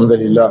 الحمد لله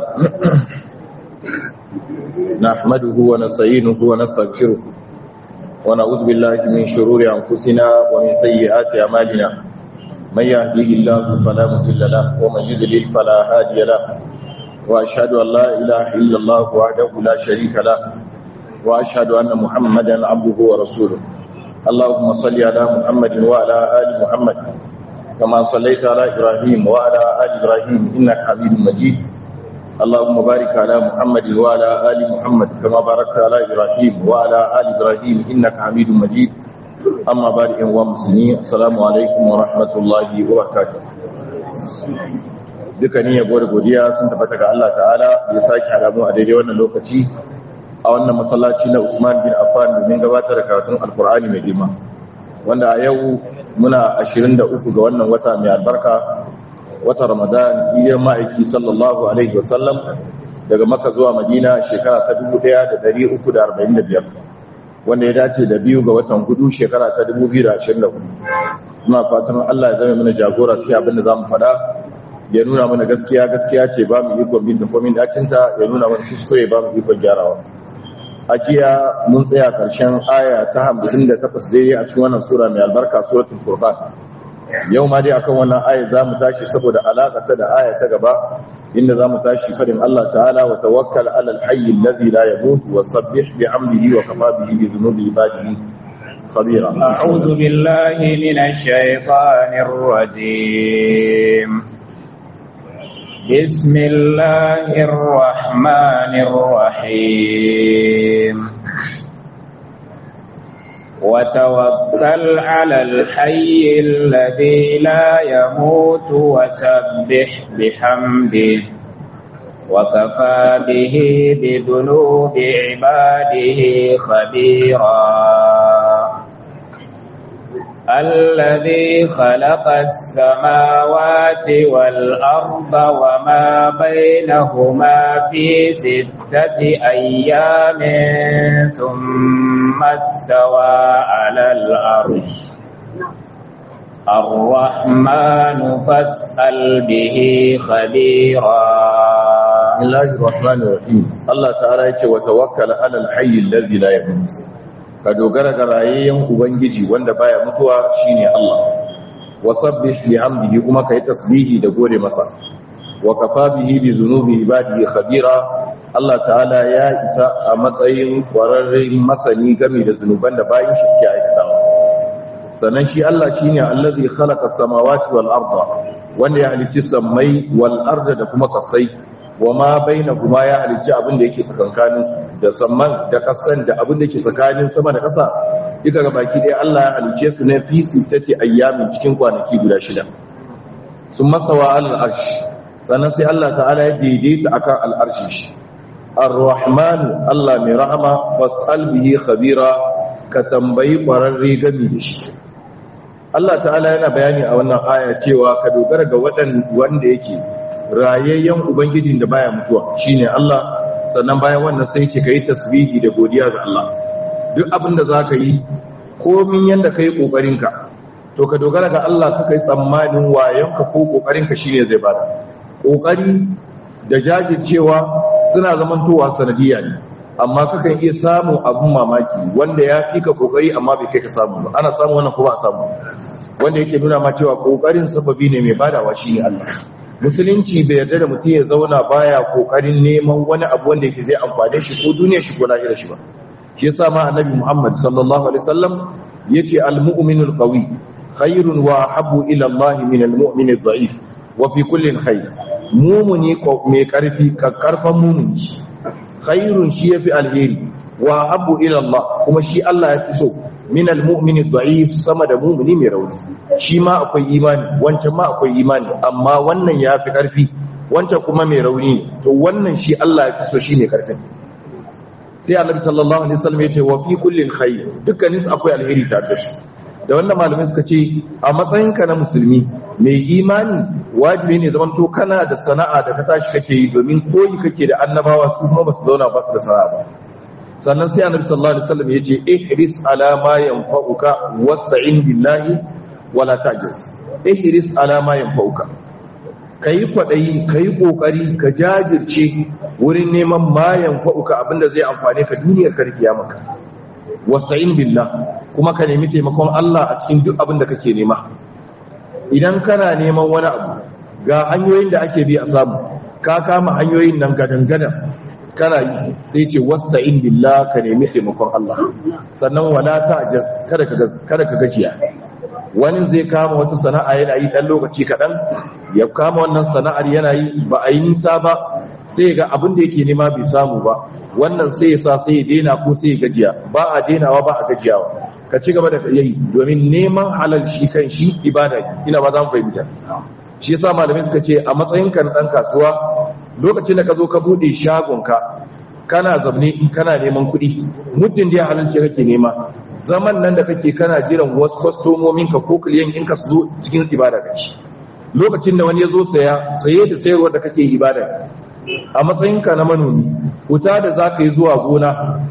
نحمده ونستعينه ونستغفره ونعوذ بالله من شرور أنفسنا ومن سيئات أعمالنا من يهديه الله فلا مضل له ومن يضلل فلا هادي له وأشهد أن لا إله إلا الله وحده لا شريك له وأشهد أن محمدا عبده ورسوله اللهم صل على محمد وعلى آل محمد كما صليت على إبراهيم وعلى آل إبراهيم إنك حميد مجيد اللهم بارك على محمد وعلى آل محمد كما باركت على إبراهيم وعلى آل إبراهيم إنك حميد مجيد أما بارك ومسلمين السلام عليكم ورحمة الله وبركاته dukkanin yabo da godiya sun tabbata ga Allah ta'ala da ya sake haramu a daidai wannan lokaci a wannan masallaci na Usman bin Affan domin gabatar da karatun Alkur'ani mai girma wanda a yau muna 23 ga wannan wata mai albarka wata Ramadan iya ma'aiki sallallahu alaihi wasallam daga Makka zuwa Madina shekara ta 1345 wanda ya dace da biyu ga watan hudu shekara ta 2024 muna fatan Allah ya zama mana jagora cikin abin da zamu faɗa ya nuna mana gaskiya gaskiya ce ba mu ikon bin komin dacinta ya nuna mana kuskure ba mu ikon gyarawa a jiya mun tsaya karshen aya ta hamsin da takwas dai a cikin wannan sura mai albarka suratul furqan yau ma dai akan wannan aya za mu tashi saboda alaƙa ta da aya ta gaba inda za mu tashi fadin Allah ta'ala wa tawakkal ala al-hayy alladhi la yamut wa sabbih bihamdihi wa kafa bihi bi dhunubi ibadihi khabira a'udhu billahi minash shaitanir rajim بسم الله الرحمن الرحيم وتوكل على الحي الذي لا يموت وسبح بحمده وكفى به بذنوب عباده خبيرا الذي خلق السماوات والأرض وما بينهما في ستة أيام ثم استوى على العرش الرحمن فاسأل به خبيرا بسم الله الرحمن الرحيم الله تعالى يقول وتوكل على الحي الذي لا يموت ka dogara ga rayayyen ubangiji wanda baya mutuwa shine Allah wasabbih bihamdihi kuma kai tasbihi da gode masa wa kafa bihi bi dhunubi ibadihi khabira Allah ta'ala ya isa a matsayin kwararren masani game da zunuban da bayin shi suke aikatawa sannan shi Allah shine allazi khalaqa samawati wal arda wanda ya halicci sammai wal arda da kuma kasai wa ma baina kuma ya halicci abin da yake tsakankanin da samman da kasan da abin da yake tsakanin sama da kasa duka ga baki ɗaya Allah ya halicce su ne fi sittati ayyamin cikin kwanaki guda shida sun masawa alal arsh sannan sai Allah ta'ala ya daidaita akan al arshi shi ar-rahman Allah mai rahama fas'al bihi khabira ka tambayi kwararre gami da shi Allah ta'ala yana bayani a wannan aya cewa ka dogara ga wanda yake rayayyen ubangijin da baya mutuwa shine Allah sannan bayan wannan sai ke kai tasbihi da godiya ga Allah duk abin da zaka yi komin yanda kai kokarin ka to ka dogara ga Allah ka kai tsammanin wayanka ko kokarin ka shine zai bada kokari da jajircewa suna zamantowa sanadiyya ne amma kakan iya samun abun mamaki wanda ya fi ka kokari amma bai kai ka samu ba ana samu wannan ko ba a samu wanda yake nuna ma cewa kokarin sababi ne mai badawa shine Allah musulunci bai yarda da mutum ya zauna baya kokarin neman wani abu wanda yake zai amfane shi ko duniya shi ko lahira shi ba shi yasa ma annabi Muhammad sallallahu alaihi wasallam yace al-mu'minul qawi khairun wa habbu ila Allah min al-mu'min ad-da'if wa fi kullin khair mu'mini ko mai karfi karfan mu'mini khairun shi yafi alheri wa habbu ila Allah kuma shi Allah ya fi so min al-mu'min ad-da'if sama da mu'mini mai rauni shi ma akwai imani wancan ma akwai imani amma wannan ya fi ƙarfi wancan kuma mai rauni to wannan shi Allah ya fi so shi ne ƙarfin sai annabi sallallahu alaihi wasallam ya ce wa fi kullin khair dukkanin su akwai alheri tare da shi da wannan malamai suka ce a matsayinka na musulmi mai imani wajibi ne zaman to kana da sana'a da ka tashi kake yi domin koyi kake da annabawa su kuma ba su zauna ba su da sana'a ba sannan sai annabi sallallahu alaihi wasallam ya ce ihris ala ma yanfa'uka wasta'in billahi wala tajis ihris ala ma yanfa'uka ka yi kwaɗayi ka yi ƙoƙari ka jajirce wurin neman mayan fa'uka abinda zai amfane ka duniyar karkiya maka wasa'in billah kuma ka nemi taimakon Allah a cikin duk abin da kake nema idan kana neman wani abu ga hanyoyin da ake bi a samu ka kama hanyoyin nan gadan-gadan kana yi sai ce wasta'in billah ka nemi taimakon Allah sannan wala ta'jaz kada ka kada ka gajiya wani zai kama wata sana'a yana yi dan lokaci kadan ya kama wannan sana'ar yana yi ba a yi nisa ba sai ga abin da yake nema bai samu ba wannan sai ya sa sai ya daina ko sai ya gajiya ba a dainawa ba a gajiyawa ka ci gaba da yayi domin neman halal shi kan shi ibada ina ba za mu fahimta shi yasa malamai suka ce a matsayin ka na dan kasuwa lokacin da ka zo ka bude shagon ka kana zaune kana neman kuɗi muddin da ya halalce kake nema zaman nan da kake kana jiran wasu kwastomomin ka ko kiliyan in ka zo cikin ibada kace lokacin da wani ya zo saya saye da sayarwa da kake ibada a matsayinka na manomi wuta da za ka yi zuwa gona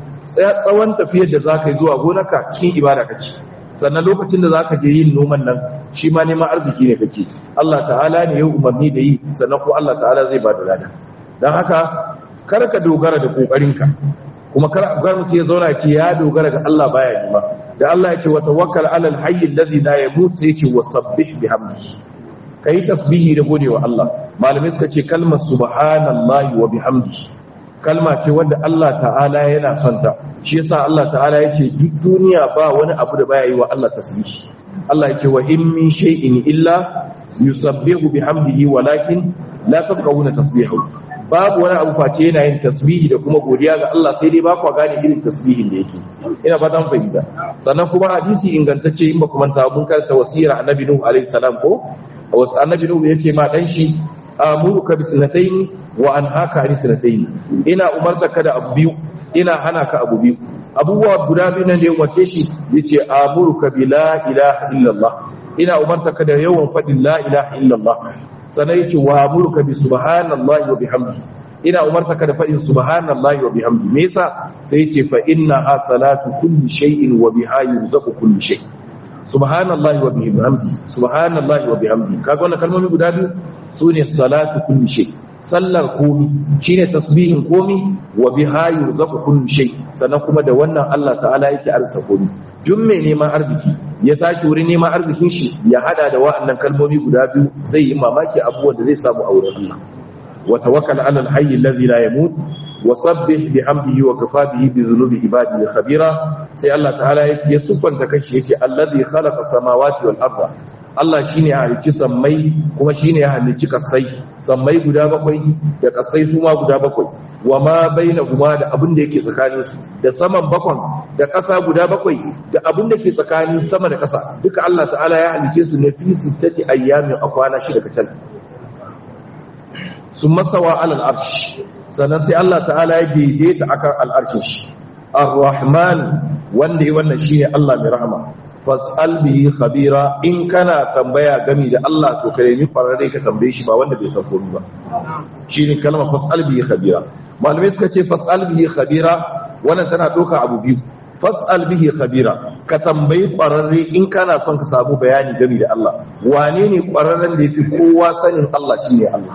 tsawon tafiyar da za ka yi zuwa gonaka cikin ibada kake sannan lokacin da za ka je yin noman nan shi ma neman arziki ne kake Allah ta'ala ne ya umarni da yi sannan ko Allah ta'ala zai ba da lada don haka kar ka dogara da kokarinka kuma kar ga mutum ya zauna ce ya dogara ga Allah baya nima da Allah ya ce wa tawakkal alal hayy allazi la yamut sai ya ce wasabbih bihamdihi kai tasbihi da godewa Allah malamai suka ce kalmar subhanallahi wa bihamdihi kalma ce wanda Allah ta'ala yana santa shi yasa Allah ta'ala ya ce duk duniya ba wani abu da baya yi wa Allah tasbihi Allah ya ce wa in min shay'in illa yusabbihu bihamdihi walakin la tafqahuna tasbihu babu wani abu face yana yin tasbihi da kuma godiya ga Allah sai dai ba ku gane irin tasbihin da yake ina ba dan fahimta sannan kuma hadisi ingantacce in ba ku manta mun karanta wasira annabi nuhu alaihi salam ko wasu annabi nuhu yace ma dan shi amuruka bi sanatayn wa anhaka an sanatayn ina umarta ka da abu biyu ina hana ka abu biyu abubuwa guda biyu nan da ya umarce shi yace amuruka bi la ilaha illallah ina umarta ka da yawan fadin la ilaha illallah sannan yace wa amuruka bi subhanallahi wa bihamdihi ina umarta ka da fadin subhanallahi wa bihamdihi me yasa sai yace fa inna salatu kulli shay'in wa biha yurzaqu kulli shay subhanallahi wa bihamdihi subhanallahi wa bihamdihi kaga wannan kalmomi guda biyu sune salatu kulli shay sallar komi shine tasbihin komi wa biha yurzaqu kulli shay sannan kuma da wannan Allah ta'ala yake arzuta komi duk mai neman arziki ya tashi wurin neman arzikin shi ya hada da wa'annan kalmomi guda biyu zai yi mamaki abubuwan da zai samu a wurin Allah wa tawakkal 'ala al-hayy alladhi la yamut wa sabbih bihamdihi wa kafa bihi bi dhunubi ibadihi khabira sai Allah ta'ala ya sufanta kanshi yace alladhi khalaqa samawati wal arda Allah shi ne ya halicci sammai kuma shi ne ya halicci kasai sammai guda bakwai da kasai su ma guda bakwai wa ma bai na kuma da abin da yake tsakaninsu da saman bakwan da ƙasa guda bakwai da abin da ke tsakanin sama da ƙasa duka Allah ta'ala ya halicce su na fi sittati ayyamin a kwana shida kacal sun masawa alal arshi sannan sai Allah ta'ala ya daidaita akan al'arshin shi ar-rahman wanda ya wannan shine Allah mai rahama fas'al bihi khabira in kana tambaya gami da Allah to ka nemi farare ka tambaye shi ba wanda bai san komai ba shine kalmar fas'al bihi khabira malamai suka ce fas'al bihi khabira wannan tana doka abu biyu fas'al bihi khabira ka tambayi kwararre in kana son ka samu bayani gami da Allah wane ne kwararren da yafi kowa sanin Allah shine Allah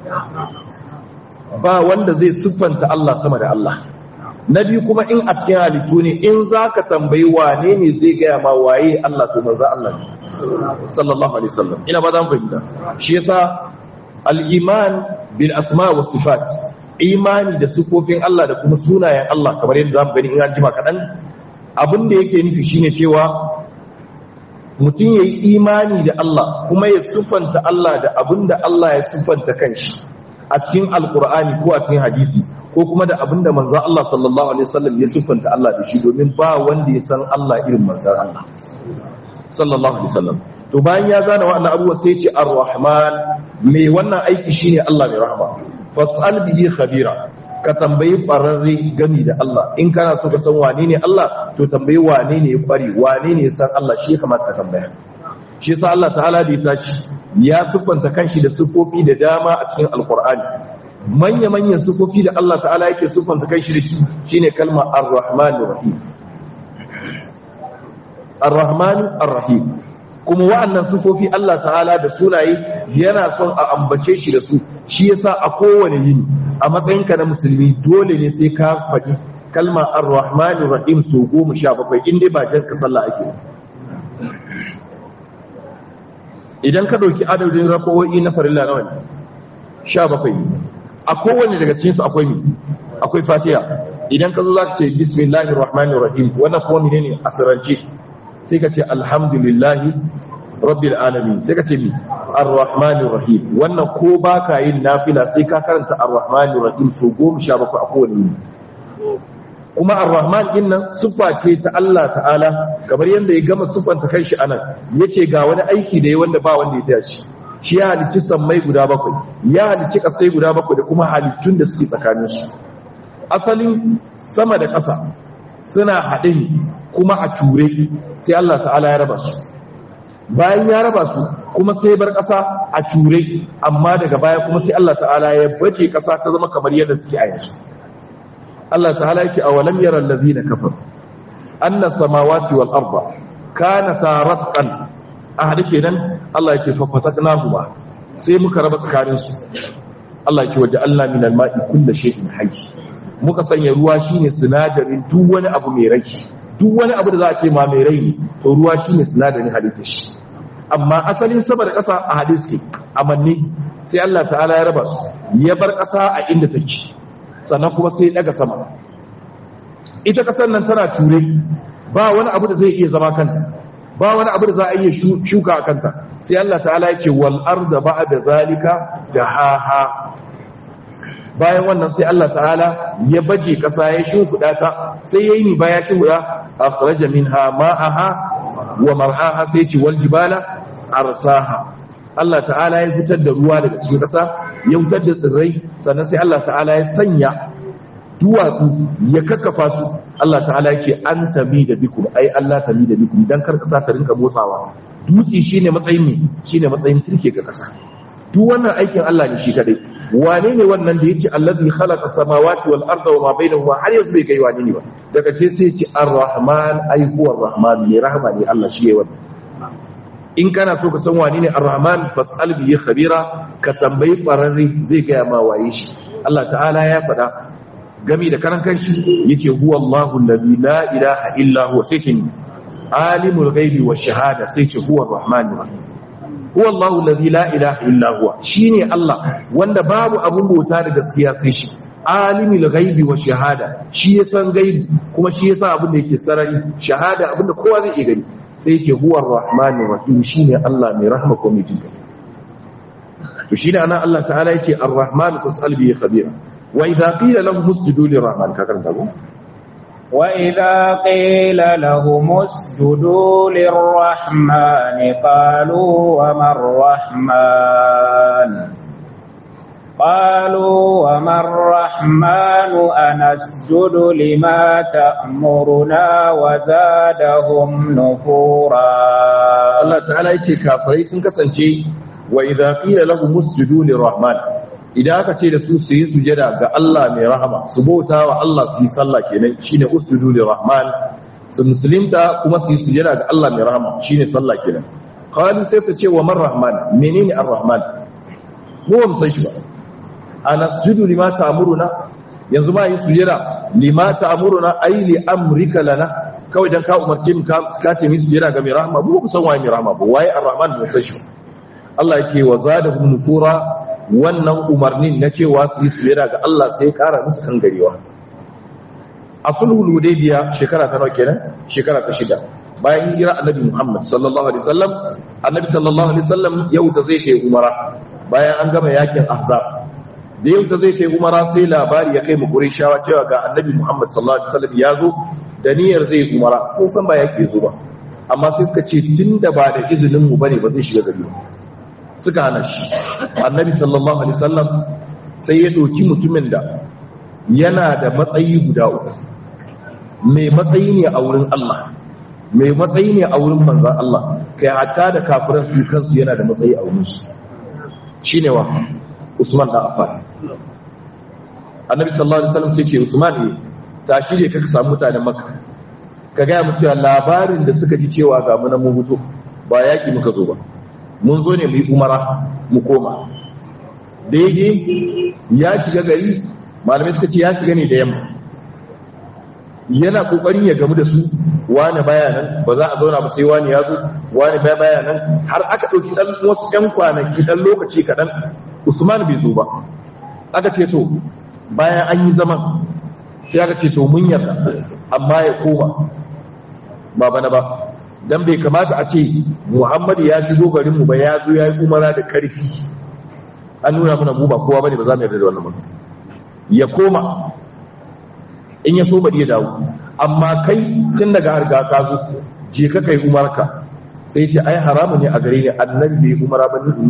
ba wanda zai siffanta Allah sama da Allah na biyu kuma in a cikin halittu ne in za ka tambayi wane ne zai gaya ma waye Allah to manzo Allah ne sallallahu alaihi wasallam ina ba zan fahimta shi yasa al-iman bil asma wa sifat imani da sifofin Allah da kuma sunayen Allah kamar yadda zamu gani in an jima kadan abin da yake nufi shine cewa mutum yayi imani da Allah kuma ya siffanta Allah da abin da Allah ya siffanta kanshi a cikin alqur'ani ko a cikin hadisi ko kuma da abinda manzan Allah sallallahu Alaihi wasallam ya siffanta Allah da shi domin ba wanda ya san Allah irin manzan Allah sallallahu Alaihi wasallam to bayan ya zana wa'annan abubuwa sai ce ar-rahman mai wannan aiki shine Allah mai rahama fas'al bihi khabira ka tambayi fararre gami da Allah in kana so ka san wane ne Allah to tambayi wane ne ya kware wane ne ya san Allah shi kamata ka tambaya shi yasa Allah ta'ala da ya tashi ya siffanta kanshi da siffofi da dama a cikin alqur'ani manya-manyan sufofi da Allah ta'ala yake sufanta kai shi da shi shine kalma ar-rahman ar-rahim ar-rahman ar-rahim kuma wa'annan sifofi Allah ta'ala da sunaye yana son a ambace shi da su shi yasa a kowane yini a matsayinka na musulmi dole ne sai ka faɗi kalma ar-rahmanir rahim su goma sha bakwai in dai ba jan ka sallah ake idan ka ɗauki adadin rakowoyi na farilla nawa ne sha bakwai a kowane daga cikinsu akwai mi akwai fatiha idan ka zo za ka ce bismillahir rahmanir rahim wannan kuma menene asirance sai ka ce alhamdulillahi rabbil alamin sai ka ce mi arrahmanir rahim wannan ko ba ka yin nafila sai ka karanta arrahmanir rahim so goma sha bakwai a kowane yini kuma arrahman din nan siffa ce ta Allah ta'ala kamar yadda ya gama siffanta kanshi anan yace ga wani aiki da ya wanda ba wanda ya taya shi shi ya halicci sammai guda bakwai ya halicci kasai guda bakwai da kuma halittun da suke tsakanin su asalin sama da ƙasa suna haɗe kuma a ture sai Allah ta'ala ya raba su bayan ya raba su kuma sai bar ƙasa a ture amma daga baya kuma sai Allah ta'ala ya baje ƙasa ta zama kamar yadda suke a yanzu Allah ta'ala yake a walam yara allazina kafaru anna samawati wal arda kanata ratqan ahadi kenan Allah yake fa fataknahuma sai muka raba tsakanin su Allah yake waje Allah min al-ma'i kulli shay'in hayy muka sanya ruwa shine sinadarin duk wani abu mai rai duk wani abu da za a ce ma mai rai ne to ruwa shine sinadarin halittar shi amma asalin sama da ƙasa a hadisi amanni sai Allah ta'ala ya raba su ya bar ƙasa a inda take sannan kuma sai daga sama ita ƙasar nan tana ture ba wani abu da zai iya zama kanta ba wani abu da za a iya shuka a kanta sai Allah ta'ala ya ce wal arda ba'da zalika jahaha bayan wannan sai Allah ta'ala ya baje ƙasa ya shimfiɗa ta sai yayi ni baya shimfiɗa akhraja minha ma'aha wa mar'aha sai ce wal jibala arsaha Allah ta'ala ya fitar da ruwa daga cikin ƙasa ya fitar da tsirrai sannan sai Allah ta'ala ya sanya duwatsu ya kakkafa su Allah ta'ala ya ce an tami da bikum ai Allah tami da bikum dan kar ƙasa ta rinka motsawa dutse shine matsayin ne shine matsayin turke ga ƙasa duk wannan aikin Allah ne shi kadai wane ne wannan da yace allazi khalaqa samawati wal arda wa ma bainahuma har yanzu bai kai wane ne ba daga ce sai ce ar-rahman ai huwa ar-rahman ne rahma ne Allah shi yayi wannan in kana so ka san wane ne ar-rahman fas'al bi khabira ka tambayi qararri zai ga ma waye shi Allah ta'ala ya faɗa gami da karan kanshi yace huwa Allahu allazi la ilaha illa huwa sai ce alimul ghaibi wash shahada sai ce huwa ar-rahmanir rahim huwa Allahu allazi la ilaha illa huwa shine Allah wanda babu abun bauta da gaskiya sai shi alimul ghaibi wa shahada shi ya san gaibi kuma shi ya san abin da yake sarari shahada abin da kowa zai iya gani sai yake huwa ar-rahmanir rahim shine Allah mai rahma ko mai jinka to shine anan Allah ta'ala yake ar-rahman fasal bi khabira wa idha qila lahum usjudu lir-rahman ka karanta ko وإذا قيل لهم اسجدوا للرحمن قالوا وما الرحمن قالوا وما الرحمن أنسجد لما تأمرنا وزادهم نفورا الله تعالى يتي كافري sun kasance wa idza qila lahum usjudu lirrahman idan aka ce da su su yi sujada ga Allah mai rahama su bauta wa Allah su yi sallah kenan shine usjudu lirrahman su musulunta kuma su yi sujada ga Allah mai rahama shine sallah kenan qalu sai su ce wa man rahman menene ar-rahman mu ba mu san shi ba ana sujudu lima ta'muruna yanzu ma yi sujada lima ta'muruna ay li amrika lana kawai dan ka umarce mu ka ka ce mu sujada ga mai rahama mu ba san waye mai rahama ba waye ar-rahman mu san shi Allah yake wa zadahum nufura wannan umarnin na cewa su yi sujada ga Allah sai kara musu kan garewa a sulhul hudaybiya shekara ta nawa kenan shekara ta shida bayan hijira annabi Muhammad sallallahu alaihi wasallam annabi sallallahu alaihi wasallam yau da zai kai umara bayan an gama yakin ahzab da yau da zai kai umara sai labari ya kai mu qurayshawa cewa ga annabi Muhammad sallallahu alaihi wasallam ya zo da niyyar zai umara sun san ba yake zo ba amma sai suka ce tunda ba da izinin mu bane ba zai shiga gari ba suka hana shi annabi sallallahu alaihi wasallam sai ya doki mutumin da yana da matsayi guda uku mai matsayi ne a wurin Allah mai matsayi ne a wurin manzon Allah kai hatta da kafiran su kansu yana da matsayi a wurin su shine wa Usman da Affan annabi sallallahu alaihi wasallam sai ce Usman ne tashi ne kaka samu mutanen Makka ka ga mu cewa labarin da suka ji cewa ga mu na mu mutu ba yaki muka zo ba mun zo ne mu yi umara mu koma daidai ya shiga gari malamai suka ce ya shiga ne da yamma yana kokarin ya gamu da su wani baya nan ba za a zauna ba sai wani ya zo wani baya baya nan har aka ɗauki ɗan wasu ɗan kwanaki ɗan lokaci kaɗan usman bai zo ba aka ce to bayan an yi zaman sai aka ce to mun yarda amma ya koma ba bana ba dan bai kamata a ce muhammadu ya shigo garinmu ba ya zo ya yi umara da karfi an nuna mana mu ba kowa bane ba za mu yarda da wannan ba ya koma in ya so bari ya dawo amma kai tun daga harga ka zo je ka kai umarka sai ce ai haramu ne a gare ni annabi bai umara ba ni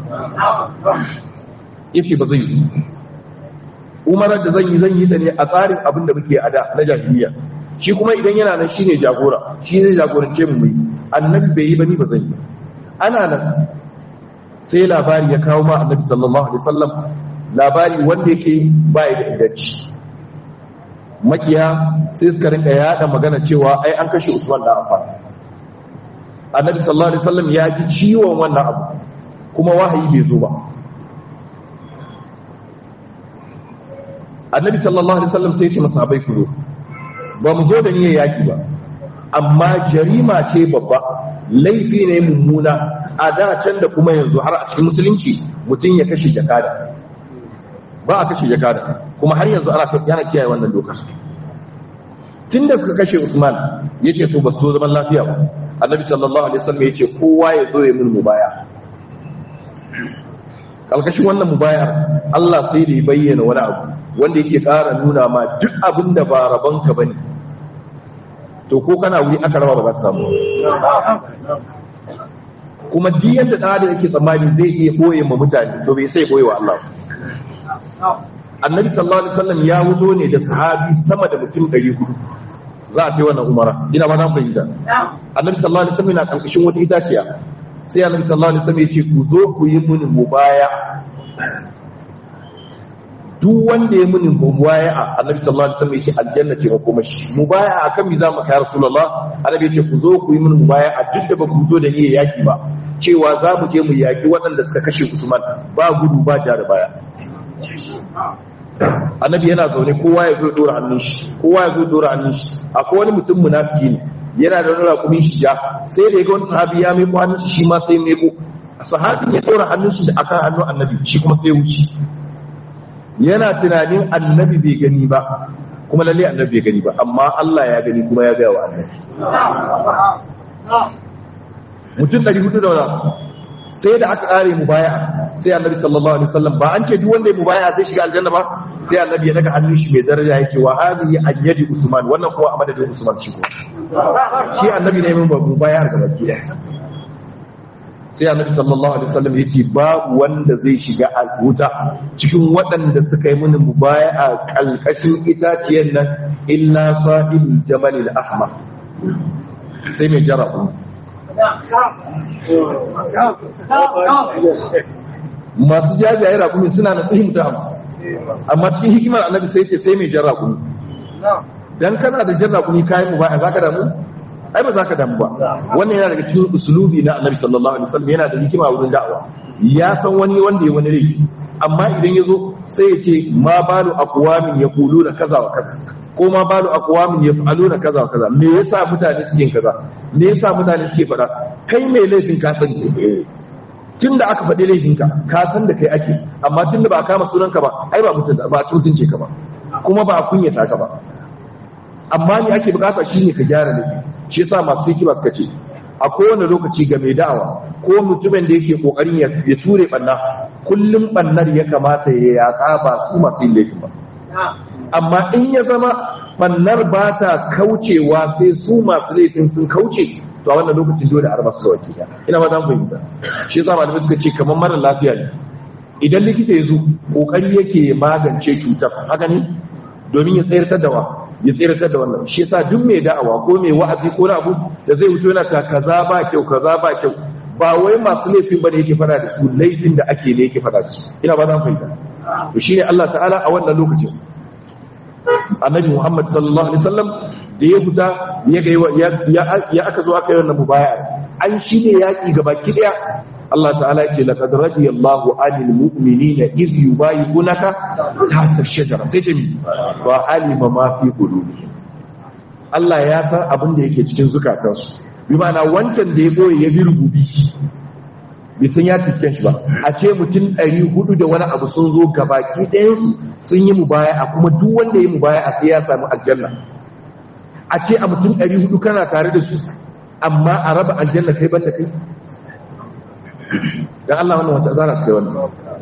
yace ba zai yi umarar da zan yi zan yi ta ne a tsarin abin da muke ada na jahiliya shi kuma idan yana nan shine jagora shi zai jagorance mu yi annabi bai yi ba ni ba zan yi ana nan sai labari ya kawo ma annabi sallallahu alaihi wasallam labari wanda yake bai da inganci makiya sai suka rinka yada magana cewa ai an kashe Usman da Affan annabi sallallahu alaihi wasallam ya ji ciwon wannan abu kuma wahayi bai zo ba annabi sallallahu alaihi wasallam sai ya ce masahabai ku zo ba mu zo da niyyar yaki ba amma jarima ce babba laifi ne mummuna a da can da kuma yanzu har a cikin musulunci mutum ya kashe jakada ba a kashe jakada kuma har yanzu ana yana kiyaye wannan dokar tun da suka kashe Usman ya ce to ba su zo zaman lafiya ba annabi sallallahu alaihi wasallam ya ce kowa ya zo ya min mubaya kalkashin wannan mubaya Allah sai da ya bayyana wani abu wanda yake ƙara nuna ma duk abin da ba rabonka bane to ko kana wuri aka raba ba za ka samu kuma duk yadda da da yake tsammani zai iya koye ma mutane to bai sai koye wa Allah annabi sallallahu alaihi wasallam ya wuzo ne da sahabi sama da mutum 400 za a kai wannan umara ina ba na fahimta annabi sallallahu alaihi wasallam yana kankashin wata itaciya sai annabi sallallahu alaihi wasallam ya ce ku zo ku yi mini mubaya duk wanda ya mini mubaya annabi sallallahu alaihi wasallam ya ce aljanna ce makoma shi mubaya akan mi za mu kai rasulullah annabi ya ce ku zo ku yi mini mubaya a duk da ba ku zo da niyyar yaki ba cewa za mu je mu yaki waɗanda suka kashe usman ba gudu ba ja da baya annabi yana zaune kowa ya zo dora hannun shi kowa ya zo dora hannun shi akwai wani mutum munafiki ne yana da wani rakumin shi ja sai da ya ga wani sahabi ya meko hannun shi shi ma sai meko sahabin ya dora hannun shi da akan hannun annabi shi kuma sai wuce yana tunanin annabi bai gani ba kuma lalle annabi bai gani ba amma Allah ya gani kuma ya gaya wa annabi mutum 400 da wani sai da aka kare mu baya sai annabi sallallahu alaihi wasallam ba an ce duk wanda ya mu baya sai shiga aljanna ba sai annabi ya daga hannun shi mai daraja yake wa hadhihi ayyadi usman wannan kuwa a madadin usman shi ko shi annabi ne mun babu baya ga baki da sai annabi sallallahu alaihi wasallam yace babu wanda zai shiga wuta cikin waɗanda suka yi mini mubaya a kalkashin itaciyar nan illa sahib jamal al-ahmar sai mai jarabu masu jajaye rakumi suna na tsayin da hamsin amma cikin hikimar annabi sai ce sai mai jan rakumi dan kana da jan rakumi kayan mu ba za ka damu ai ba za ka damu ba wannan yana daga cikin usulubi na annabi sallallahu alaihi wasallam yana da hikima wurin da'awa ya san wani wanda ya wani laifi amma idan ya zo sai ya ce ma balu aqwamin yaquluna kaza wa kaza ko ma balu aqwamin yaf'aluna kaza wa kaza me yasa mutane suke kaza me yasa mutane suke faɗa kai mai laifin ka sani tun da aka faɗi laifinka ka san da kai ake amma tun da ba a kama sunanka ba ai ba mutum ba a mutunce ka ba kuma ba a kunyata ka ba amma ni ake bukata shine ka gyara laifi shi yasa masu hikima suka ce a kowane lokaci ga mai da'awa ko mutumin da yake kokarin ya ture banna kullum bannar ya kamata ya yatsa ba su masu yin laifin ba amma in ya zama bannar ba ta kaucewa sai su masu laifin sun kauce to a wannan lokacin dole a raba su da wakila ina ba zan fahimta shi yasa malamai suka ce kamar mara lafiya ne idan likita ya zo kokari yake magance cutar haka ne domin ya tsayar da wa ya tsayar da wannan shi yasa duk mai da'awa ko mai wa'azi ko na abu da zai wuce yana ta kaza ba kyau kaza ba kyau ba wai masu laifin bane yake fada da su laifin da ake ne yake fada da su ina ba zan fahimta to shine Allah ta'ala a wannan lokacin annabi Muhammad sallallahu alaihi wasallam da ya fita ya ga ya aka zo aka yi wannan mubaya an shine yaki gabaki daya Allah ta'ala yake laqad radiyallahu 'anil mu'minina idh yubayyi'unaka tahta ash-shajara sai ce wa alima ma fi qulubihim Allah ya san abin da yake cikin zukatansu bi ma'ana wancan da ya boye ya bi rububi bai san ya cikin shi ba a ce mutum 400 da wani abu sun zo gabaki ɗayansu sun yi mubaya a kuma duk wanda ya yi mubaya a sai ya samu aljanna a ce a mutum 400 kana tare da su amma a raba aljanna kai banda kai dan Allah wannan wata zara kai wannan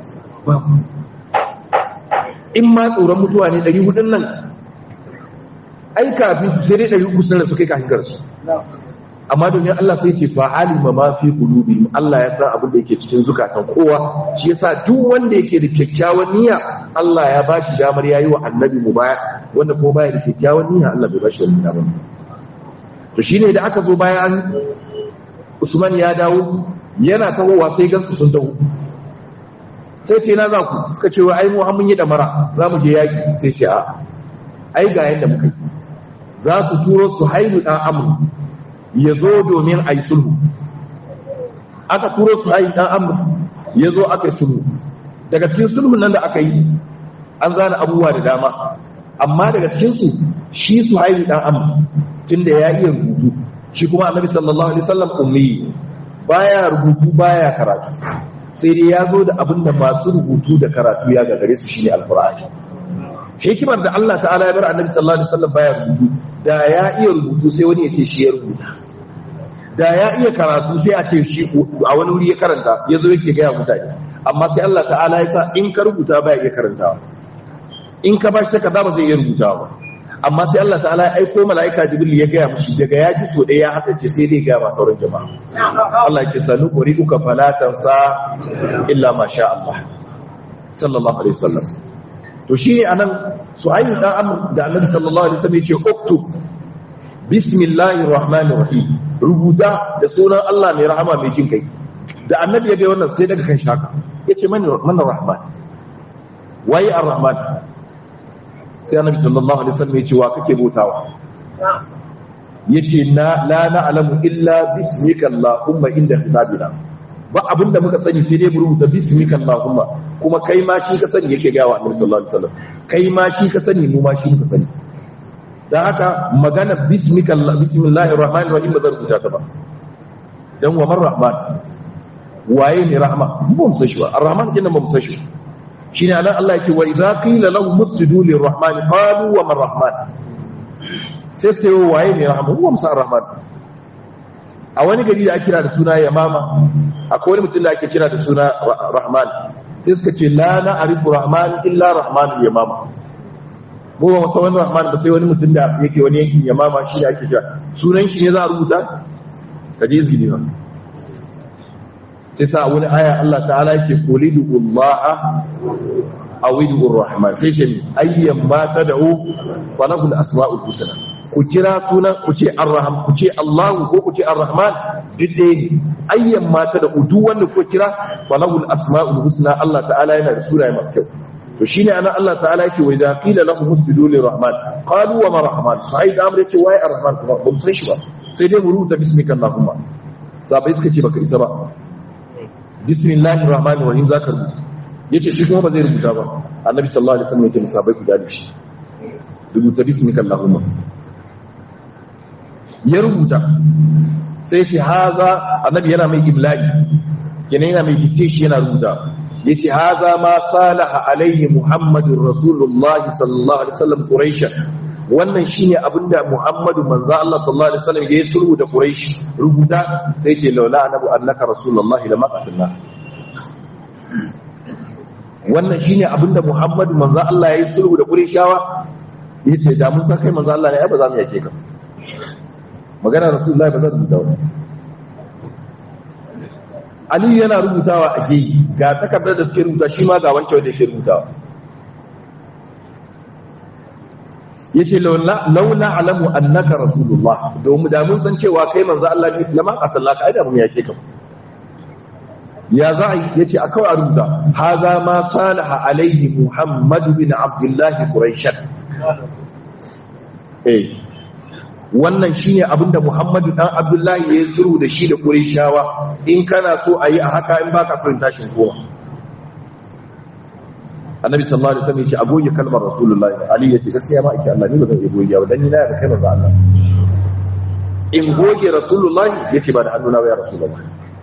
in ma tsoron mutuwa ne 400 nan ai kafin sai dai 300 sun rasu kai kafin garsu amma domin Allah sai ce fa alima ma fi qulubihim Allah ya san abin da yake cikin zukatan kowa shi yasa duk wanda yake da kyakkyawan niyya Allah ya bashi damar yayi wa annabi mu baya wanda ko baya da kyakkyawan niyya Allah bai bashi wannan damar to shine da aka zo bayan Usman ya dawo yana tawowa sai gansu sun dawo sai ce na za ku suka ce wa ai mu mun yi damara za mu je yaki sai ce a ai ga yanda muka yi za su turo su haihu dan amur ya zo domin a yi sulhu aka turo su haihu dan amur ya zo aka yi sulhu daga cikin sulhun nan da aka yi an zana abubuwa da dama amma daga cikinsu shi su haihu dan amur tun da ya iya rubutu shi kuma annabi sallallahu alaihi wasallam ummi baya rubutu baya karatu sai dai ya zo da abin da masu rubutu da karatu ya gagare su shine alqur'ani hikimar da Allah ta'ala ya bar annabi sallallahu alaihi wasallam baya rubutu da ya iya rubutu sai wani ya ce shi ya rubuta da ya iya karatu sai a ce shi a wani wuri ya karanta ya zo yake gaya mutane amma sai Allah ta'ala ya sa in ka rubuta baya iya karantawa in ka bashi takarda ba zai iya rubutawa amma sai Allah ta'ala ya aiko mala'ika jibril ya gaya mushi daga ya ji so ɗaya ya haka ce sai dai gaya ma sauran jama'a Allah ya ce sanu kuri uka falatan sa illa ma sha Allah sallallahu alaihi wasallam to shi ne anan su'ayin dan amr da annabi sallallahu alaihi wasallam ya ce uktub bismillahir rahmanir rahim rubuta da sunan Allah mai rahama mai jin kai da annabi ya ga wannan sai daga kan shaka yace man man rahman waye ar-rahman sai annabi sallallahu alaihi wasallam ya ce wa kake bautawa yace na la na'lamu illa bismika allahumma inda hisabina ba abinda muka sani sai dai mu rubuta bismika allahumma kuma kai ma shi ka sani yake ga wa annabi sallallahu alaihi wasallam kai ma shi ka sani mu ma shi muka sani dan haka magana bismika allah bismillahir rahmanir rahim ba zan rubuta ta ba dan wa man rahman waye ne rahma ba mu san shi ba ar-rahman kenan ba mu san shi ba shine anan Allah yake wa idza qila lahum musjudu lirrahman qalu wa man rahman sai ce waye ne rahman huwa musa rahman a wani gari da ake kira da suna yamama akwai wani mutum da ake kira da suna rahman sai suka ce la na arifu rahman illa rahman yamama mu ba masa wani rahman ba sai wani mutum da yake wani yankin yamama shi da ake kira sunan shi ne za a rubuta kaje izgini ba sai sa wani aya Allah ta'ala yake qulidu Allah awidu rahman sai ce ayyan ma tad'u falahu al-asma'ul husna ku kira sunan ku ce ar-rahman ku ce Allah ko ku ce ar-rahman duk ɗaya ne ayyan ma tad'u duk wanda ku kira falahu al-asma'ul husna Allah ta'ala yana da sunaye masu kyau to shine anan Allah ta'ala yake wa idza qila lahum usjudu lir-rahman qalu wa ma rahman sai da amre ce wai ar-rahman kuma ba mu san shi ba sai dai mu rubuta bismika allahumma sabai suka ce baka isa ba bismillahir rahmanir rahim zaka rubuta yace shi kuma ba zai rubuta ba annabi sallallahu alaihi wasallam yake musabai ku dade shi rubuta bismika allahumma ya rubuta sai ce haza annabi yana mai ibla'i yana yana mai fice shi yana rubuta yace haza ma salaha alaihi muhammadur rasulullah sallallahu alaihi wasallam quraish wannan shine abinda muhammadu manzo Allah sallallahu alaihi wasallam ya sulhu da quraish rubuta sai ce laula anabu annaka rasulullahi lama qatalna wannan shine abinda muhammadu manzo Allah ya sulhu da qurayshawa yace da mun san kai manzo Allah ne ai ba za mu yake ka magana rasulullahi ba zan rubuta ba Ali yana rubutawa a geyi ga takardar da suke rubuta shi ma ga wancan wanda yake rubutawa yace laula alamu annaka rasulullah domin da mun san cewa kai manzo Allah ne lama asallaka ai da mun yake ka ya za a yace a kawai a rubuta haza ma salaha alaihi muhammad bin abdullah quraish eh wannan shine abinda Muhammadu dan Abdullahi ya zuru da shi da Qurayshawa in kana so a yi a haka in baka son tashin kowa Annabi sallallahu alaihi wasallam ya ce agoge kalmar Rasulullahi Ali ya ce gaskiya ma ake Allah ni ba zan iya goge ba dan ni na da kai manzo Allah in goge Rasulullahi ya ce ba da hannuna ba ya Rasulullahi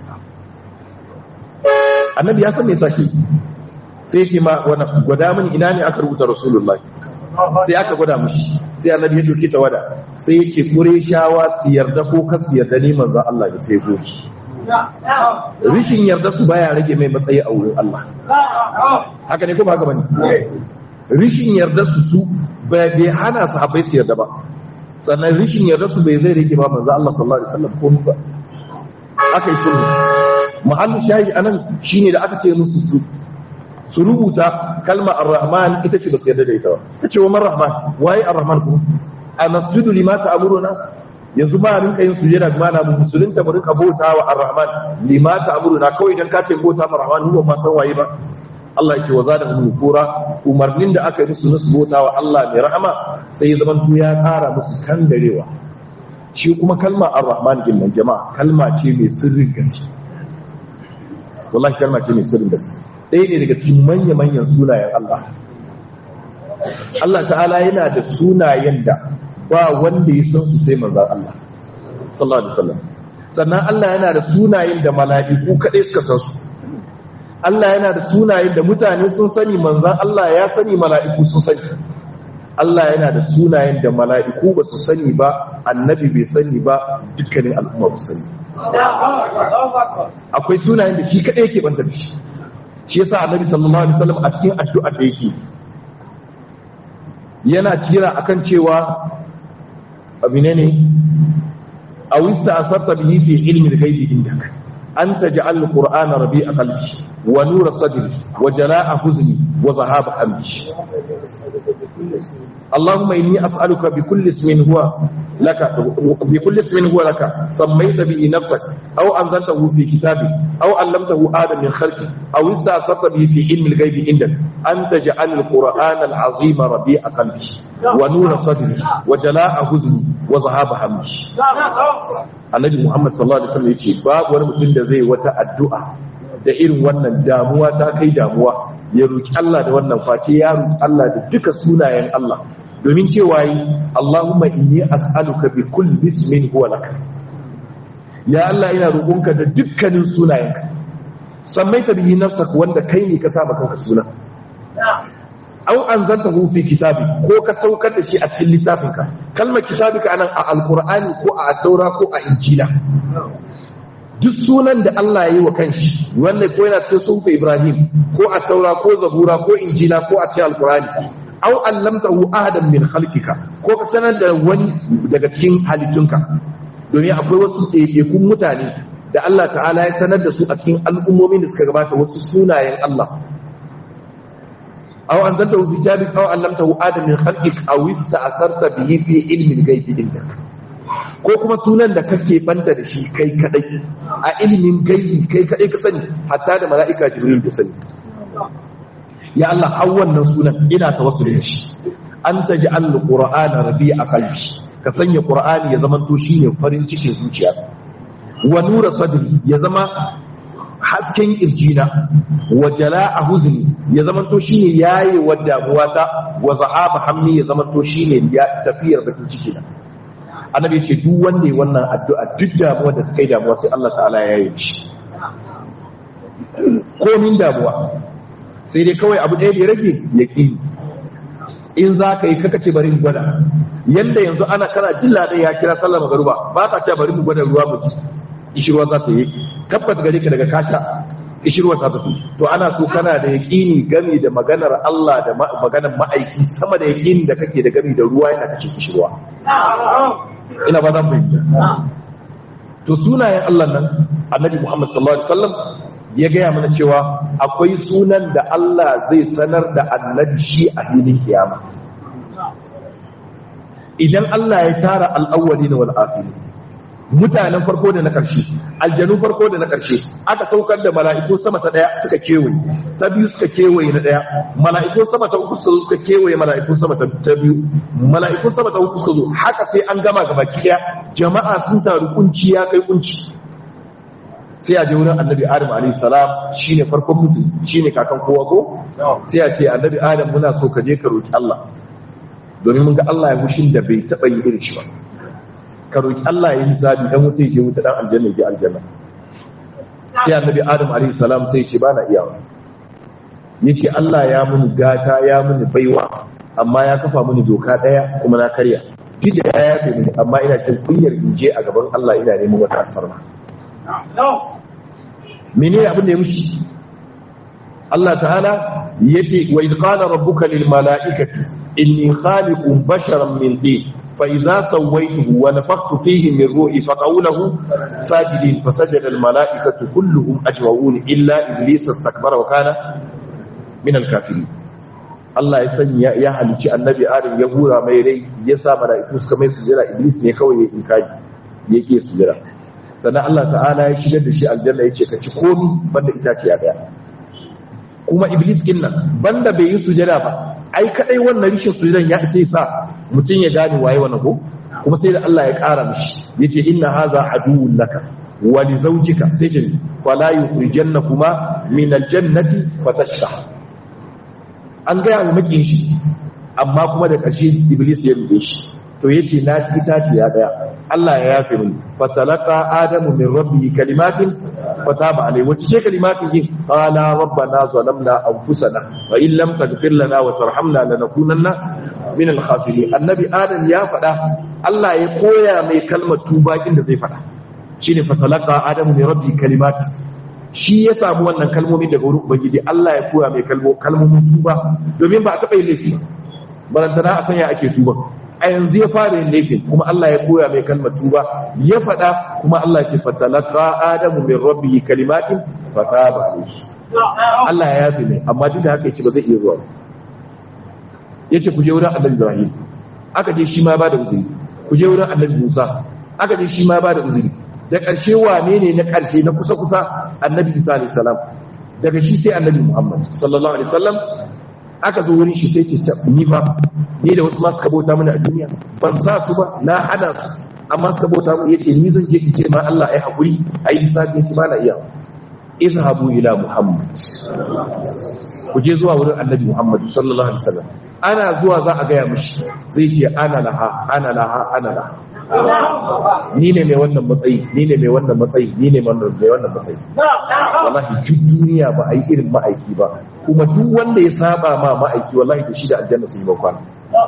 Annabi ya san me yasa shi sai ya ce ma wannan gwada mini ina ne aka rubuta Rasulullahi sai aka gwada mishi sai annabi ya doki ta wada sai yake kure shawa su yarda ko ka su yarda ne manzo Allah ya sai goki rishin yarda su baya rage mai matsayi a wurin Allah haka ne ko ba haka bane rishin yarda su su bai hana su habai su yarda ba sannan rishin yarda su bai zai rage ba manzo Allah sallallahu alaihi wasallam ko ba aka yi sulhu mahallin shayi anan shine da aka ce musu su su rubuta kalma ar-rahman ita ce ba su yarda da ita ba suka ce wa man rahman waye ar-rahman ku a masjidu lima ta'muruna yanzu ba rinka yin sujada kuma na musulunta mu rinka bauta wa ar-rahman lima ta'muruna kawai dan ka ce bauta ma rahman mu ba san waye ba Allah yake wa zada mu kura umarnin da aka yi musu na su bauta wa Allah mai rahama sai ya zaman ya kara musu kangarewa shi kuma kalma ar-rahman din nan jama'a kalma ce mai sirrin gaske wallahi kalma ce mai sirrin gaske ɗaya ne daga cikin manya-manyan sunayen Allah Allah ta'ala yana da sunayen da ba wanda ya san su sai manzan Allah sallallahu alaihi wasallam sannan Allah yana da sunayen da mala'iku kaɗai suka san su Allah yana da sunayen da mutane sun sani manzan Allah ya sani mala'iku sun sani Allah yana da sunayen da mala'iku ba su sani ba annabi bai sani ba dukkanin al'umma ba sani akwai sunayen da shi kaɗai yake banta da shi shi yasa annabi sallallahu alaihi wasallam a cikin addu'a da yake yana kira akan cewa abine ne aw ista'sarta bihi fi ilmi al-ghaibi indak an taj'al al-qur'ana rabi'a qalbi wa nura sadri wa jala'a huzni wa dhahaba hamdi اللهم إني أسألك بكل اسم هو لك بكل اسم هو لك سميت به نفسك أو أنزلته في كتابك أو علمته آدم من خلقك أو استأثرت به في علم الغيب عندك أن تجعل القرآن العظيم ربيع قلبي ونور صدري وجلاء حزني وذهاب همي annabi Muhammad sallallahu alaihi wasallam yace babu wani mutum da zai wata addu'a da irin wannan damuwa ta kai damuwa ya roki Allah da wannan face ya roki Allah da duka sunayen Allah domin cewa yi Allahumma inni as'aluka bi kulli ismin huwa lak ya Allah ina roƙonka da dukkanin sunayenka sammaita bihi nafsaka wanda kai ne ka saba kanka suna aw anzaltahu fi kitabi ko ka saukar da shi a cikin littafinka kalmar kitabika anan a alqur'ani ko a taura ko a injila duk sunan da Allah ya yi wa kanshi wanda ko yana cikin sufi Ibrahim ko a taura ko zabura ko injila ko a cikin alqur'ani aw allamtahu ahadan min khalqika ko ka sanar da wani daga cikin halittunka domin akwai wasu ɗaiɗaikun mutane da Allah ta'ala ya sanar da su a cikin al'ummomin da suka gabata wasu sunayen Allah aw anzaltahu fi kitabik aw allamtahu adam min khalqik aw ista'sarta bihi fi ilmi al-ghaibi indak ko kuma sunan da kake banta da shi kai kadai a ilimin gaibi kai kadai ka sani hatta da mala'ika jibril ka sani ya Allah har wannan sunan ina tawassul da shi an taj'al al-qur'ana rabi'a qalbi ka sanya qur'ani ya zama to shine farin cikin zuciya wa nura sadri ya zama hasken kirjina wa jala'a huzni ya zama to shine yayi wa damuwa ta wa zahaba hammi ya zama to shine ya tafiyar bakin ciki na annabi yace duk wanda ya wannan addu'a duk damuwa da kai damuwa sai Allah ta'ala ya yi shi komin damuwa sai dai kawai abu ɗaya da ya rage yaqini in za ka yi kaka ce bari mu gwada yanda yanzu ana kana jin ladan ya kira sallar magaruba ba ka ce bari mu gwada ruwa mu ji ishirwa za ta yi tabbata gare ka daga kasha ishirwa ta tafi to ana so kana da yaƙini gami da maganar Allah da maganar ma'aiki sama da yaƙini da kake da gami da ruwa yana kace ishirwa ina ba zan fahimta to sunayen Allah nan annabi Muhammad sallallahu alaihi wasallam ya gaya mana cewa akwai sunan da Allah zai sanar da annabi shi a hilin kiyama idan Allah ya tara al'awwali da wal'afili mutanen farko da na ƙarshe aljanu farko da na ƙarshe aka saukar da mala'iku sama ta ɗaya suka kewaye ta biyu suka kewaye na ɗaya mala'iku sama ta uku suka kewaye mala'iku sama ta biyu mala'iku sama ta uku suka zo haka sai an gama gaba ɗaya jama'a sun taru kunci ya kai kunci sai a je wurin annabi adam alayhi salam shine farkon mutum shine kakan kowa ko sai a ce annabi adam muna so ka je ka roki Allah domin mun ga Allah ya mushin da bai taba yi irin shi ba ka roki Allah ya yi hisabi dan wuta je wuta dan aljanna je aljanna sai annabi adam alayhi salam sai ya ce bana iyawa yace Allah ya mun gata ya mun baiwa amma ya kafa mini doka daya kuma na karya duk da ya yafe mini amma ina cin kunyar in je a gaban Allah ina neman wata alfarma menene abin da ya mushi Allah ta'ala yace wa idh qala rabbuka lil mala'ikati inni khaliqun basharan min tin fa idza sawaytuhu wa nafakhtu fihi min ruhi faqawlahu sajidin fasajada al mala'ikatu kulluhum ajma'un illa iblis istakbara wa kana min al kafirin Allah ya sanya ya halici annabi Adam ya hura mai rai ya sa mala'iku suka mai sujira iblis ne kawai ya inkari yake sujira sannan Allah ta'ala ya shigar da shi aljanna ya ce ka ci komi banda itace ya daya kuma iblis kin nan banda bai yi sujada ba ai kadai wannan rishin sujadan ya sai sa mutum ya gane waye wannan ko kuma sai da Allah ya kara mishi yace inna hadha aduwwun laka wa li zawjika sai ce fala yukhrijannakuma min aljannati fatashqa an ga ya makin shi amma kuma da ƙarshe iblis ya rube shi to yace na ci itace ya daya Allah ya yafe mini fatalaka adamu min rabbi kalimatin fataba alai wace ce kalimatin yin qala rabbana zalamna anfusana wa in lam taghfir lana wa tarhamna lanakunanna min al-khasirin annabi adam ya faɗa Allah ya koya mai kalmar tuba da zai faɗa shine fatalaka adamu min rabbi kalimatin shi ya samu wannan kalmomi daga wurin ubangiji Allah ya koya mai kalmomin tuba domin ba a taɓa yin laifi barantana a sanya ake tuba a yanzu ya fara yin laifin kuma Allah ya koya mai kalmar tuba ya faɗa kuma Allah ke fatalaka adamu min rabbihi kalimatin fataba alayhi Allah ya yafi mai amma duk da haka yace ba zai iya zuwa yace ku je wurin Annabi Ibrahim aka je shi ma ba da uzuri ku je wurin Annabi Musa aka je shi ma ba da uzuri da ƙarshe wane ne na ƙarshe na kusa kusa Annabi Isa alayhi salam daga shi sai Annabi Muhammad sallallahu alaihi wasallam aka zo wurin shi sai ce ni fa ni da wasu masu kabota mana a duniya ban sa su ba na hana su amma suka bauta mu yace ni zan je in ce ma Allah ai hakuri ai lissafi yace ba na iya izhabu ila muhammad ku je zuwa wurin annabi muhammad sallallahu alaihi wasallam ana zuwa za a gaya mishi zai ce ana laha ana laha ana laha ni ne mai wannan matsayi ni ne mai wannan matsayi ni ne mai wannan matsayi wallahi duk duniya ba a yi irin ma'aiki ba kuma duk wanda ya saba ma ma'aiki wallahi da shi da aljanna sun yi bakwana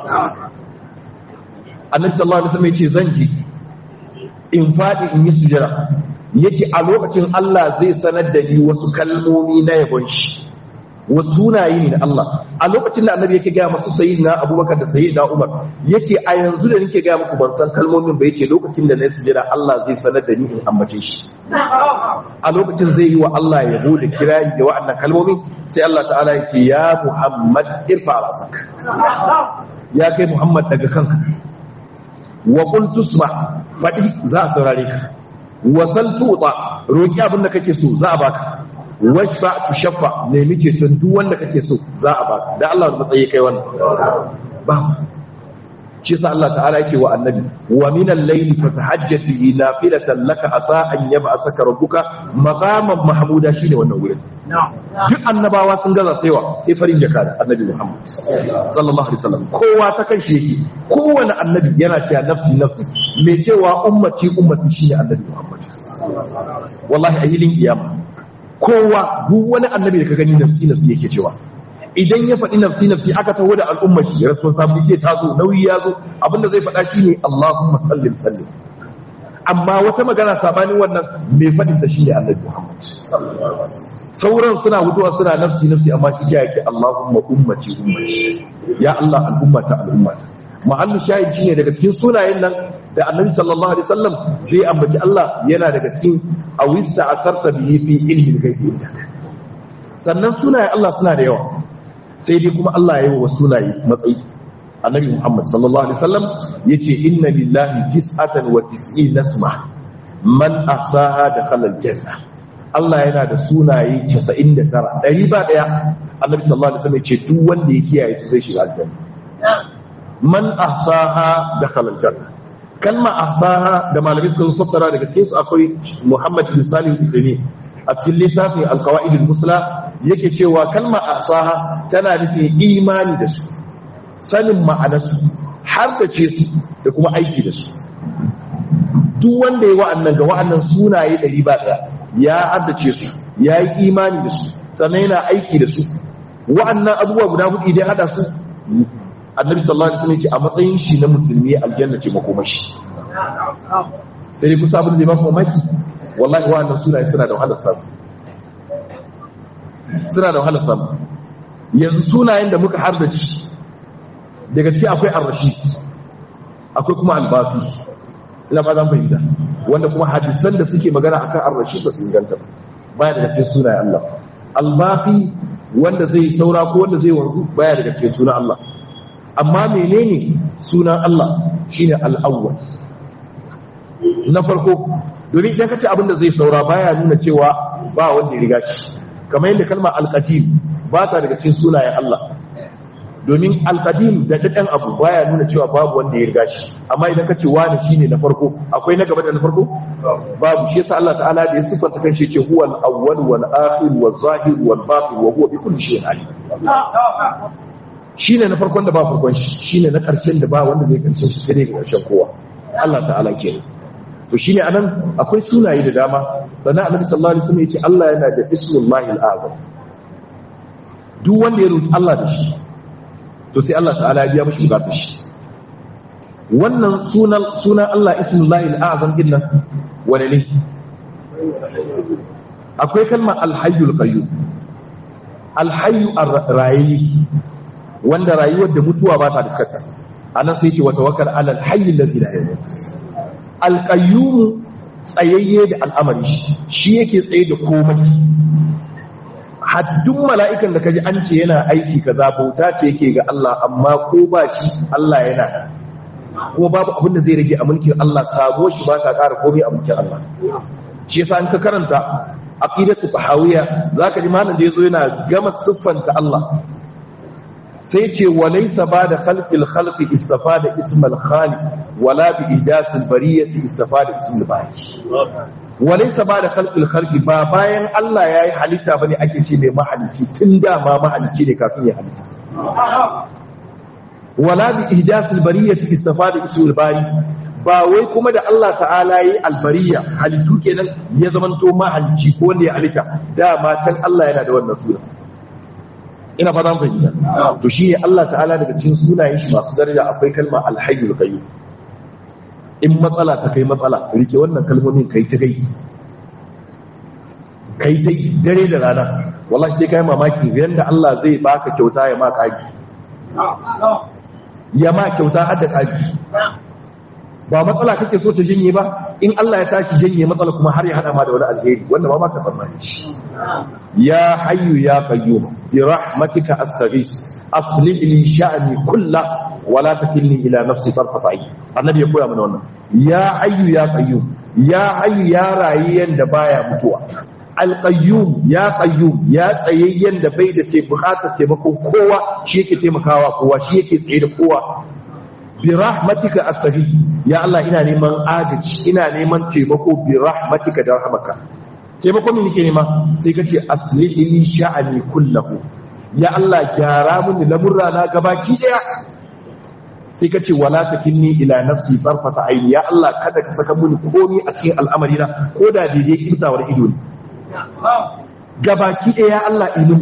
annabi sallallahu alaihi wasallam yace zan ji in fadi in yi sujada yace a lokacin Allah zai sanar da ni wasu kalmomi na yabon shi wasu sunaye ne na Allah a lokacin da annabi yake gaya masu sayyidina Abubakar da sayyidina Umar yace a yanzu da nake gaya muku ban san kalmomin ba yace lokacin da na yi sujada Allah zai sanar da ni in ambace shi a lokacin zai yi wa Allah ya zo da kirari da wa'annan kalmomin sai Allah ta'ala yake ya Muhammad irfa rasak ya kai Muhammad daga kanka wa qul tusma fadi za a saurare ka wa sal tuta roki abin da kake so za a baka washfa tushaffa ne muke son duk wanda kake so za a baka da Allah matsayi kai wannan ba shi sa Allah ta'ala yake wa annabi wa min al-layli fatahajjat bihi nafilatan laka asa an yab'asaka rabbuka maqaman mahmuda shine wannan wurin duk annabawa sun gaza saiwa sai farin jaka da annabi Muhammad sallallahu alaihi wasallam kowa ta kan shi yake kowane annabi yana cewa nafsi nafsi mai cewa ummati ummati shine annabi Muhammad wallahi a hilin kiyama kowa duk wani annabi da ka gani nafsi nafsi yake cewa idan ya faɗi nafsi nafsi aka taho da al'ummar shi responsibility ta zo nauyi ya zo abinda zai faɗa shine Allahumma sallim sallim amma wata magana sabanin wannan mai faɗin da shine Annabi Muhammad sauran suna hutuwa suna nafsi nafsi amma shi ya yake Allahumma ummati ummati ya Allah al'ummata al'ummata mahallu shahid shine daga cikin sunayen nan da Annabi sallallahu alaihi wasallam sai ambaci Allah yana daga cikin awista asarta bihi fi ilmi al-ghaibi sannan sunayen Allah suna da yawa sai dai kuma Allah ya yi wa sunaye matsayi annabi Muhammad sallallahu alaihi wasallam yace inna lillahi tis'atan wa tis'ina isma man ahsaha dakhala aljanna Allah yana da sunaye 99 ɗari ba ɗaya annabi sallallahu alaihi wasallam ya ce duk wanda ya kiyaye su zai shiga aljanna man ahsaha dakhala aljanna kalma ahsaha da malamai suka fassara daga cikin su akwai Muhammad bin Salih al a cikin littafin al-qawaid al-musla yake cewa kalma ahsaha tana nufin imani da su sanin ma'anarsu har da ce su da kuma aiki da su duk wanda ya wa'annan ga wa'annan sunaye ɗari ba ɗaya ya addace su ya yi imani da su sannan yana aiki da su wa'annan abubuwa guda hudu idan hada su annabi sallallahu alaihi wasallam ce a matsayin shi na musulmi aljanna ce makomashi sai dai kusa abin da zai ba mamaki wallahi wa'annan sunaye suna da wahalar samu suna da wahalar samu yanzu sunayen da muka hardace daga ciki akwai ar-rashid akwai kuma al-bafi ina ba zan fahimta wanda kuma hadisan da suke magana akan ar-rashid ba su inganta baya daga cikin sunayen Allah al-bafi wanda zai saura ko wanda zai wanzu baya daga cikin sunan Allah amma menene sunan Allah shine al-awwal na farko domin idan kace abin da zai saura baya nuna cewa ba wanda ya riga shi kamar yadda kalmar al-qadim ba ta daga cikin sunayen Allah domin alkadim da daɗin abu baya nuna cewa babu wanda ya riga shi amma idan ka ce wani shine na farko akwai na gaba da na farko babu shi yasa Allah ta'ala da ya sifanta kan shi ce huwa al-awwal wal akhir wal zahir wal batin wa huwa bi kulli shay'in alim shine na farkon da ba farkon shi shine na karshen da ba wanda zai karshen shi sai dai ga karshen kowa Allah ta'ala ke to shine anan akwai sunaye da dama sannan Annabi sallallahu alaihi wasallam ya ce Allah yana da ismullahi al-azam duk wanda ya roki Allah da shi to sai Allah ta'ala ya biya mashi bukatar shi wannan sunan sunan Allah ismullahi al-azam din nan wane ne akwai kalmar al-hayyul qayyum al-hayyu ar-rayi wanda rayuwar da mutuwa ba ta diskata anan sai ce wa tawakkal ala al-hayy alladhi la yamut al-qayyum tsayayye da al'amari shi yake tsaye da komai haddun mala'ikan da kaji an ce yana aiki kaza bauta ce yake ga Allah amma ko ba shi Allah yana kuma babu abin da zai rage a mulkin Allah sabo shi ba ta ƙara komai a mulkin Allah shi yasa an ka karanta aqidatu tahawiyya zaka ji malam da yazo yana gama siffanta Allah sai ce walaysa ba'da khalqil khalqi istafada ismal khaliq wala bi ijasil bariyati istafada ismul bari walaisa ba da khalqil khalqi ba bayan Allah yayi halitta bane ake ce mai mahalici tun da ma mahalici ne kafin ya halitta wala bi ihdathil bariyati istafada ismul bari ba wai kuma da Allah ta'ala yi albariya halittu kenan ya zamanto mahalici ko wanda ya halitta dama can Allah yana da wannan sura ina fata mun fahimta to shi Allah ta'ala daga cikin sunayen shi masu daraja akwai kalma alhayyul qayyum in matsala ta kai matsala rike wannan kalmomin kai ta kai kai ta dare da rana wallahi sai kai mamaki yanda Allah zai baka kyauta ya ma kaji ya ma kyauta har da kaji ba matsala kake so ta janye ba in Allah ya tashi janye matsala kuma har ya hada ma da wani alheri wanda ba ma ka tsammani ya hayyu ya qayyum bi rahmatika astaghis aslih li sha'ni kullahu wala takilni ila nafsi tarfata ayn annabi ya koya mana wannan ya hayyu ya qayyum ya hayyu ya rayyan da baya mutuwa al qayyum ya qayyum ya tsayayyen da bai da ke bukatar taimakon kowa shi yake taimakawa kowa shi yake tsaye da kowa bi rahmatika astaghith ya Allah ina neman agaji ina neman taimako bi rahmatika da rahmaka taimako me nake nema sai kace aslihi li sha'ani kullahu ya Allah gyara mini lamurra na gabaki daya sai ka ce wala takinni ila nafsi tarfata aini ya Allah kada ka saka mini komai a cikin al'amari na ko da daidai kintawar ido ne gabaki ɗaya ya Allah ilimi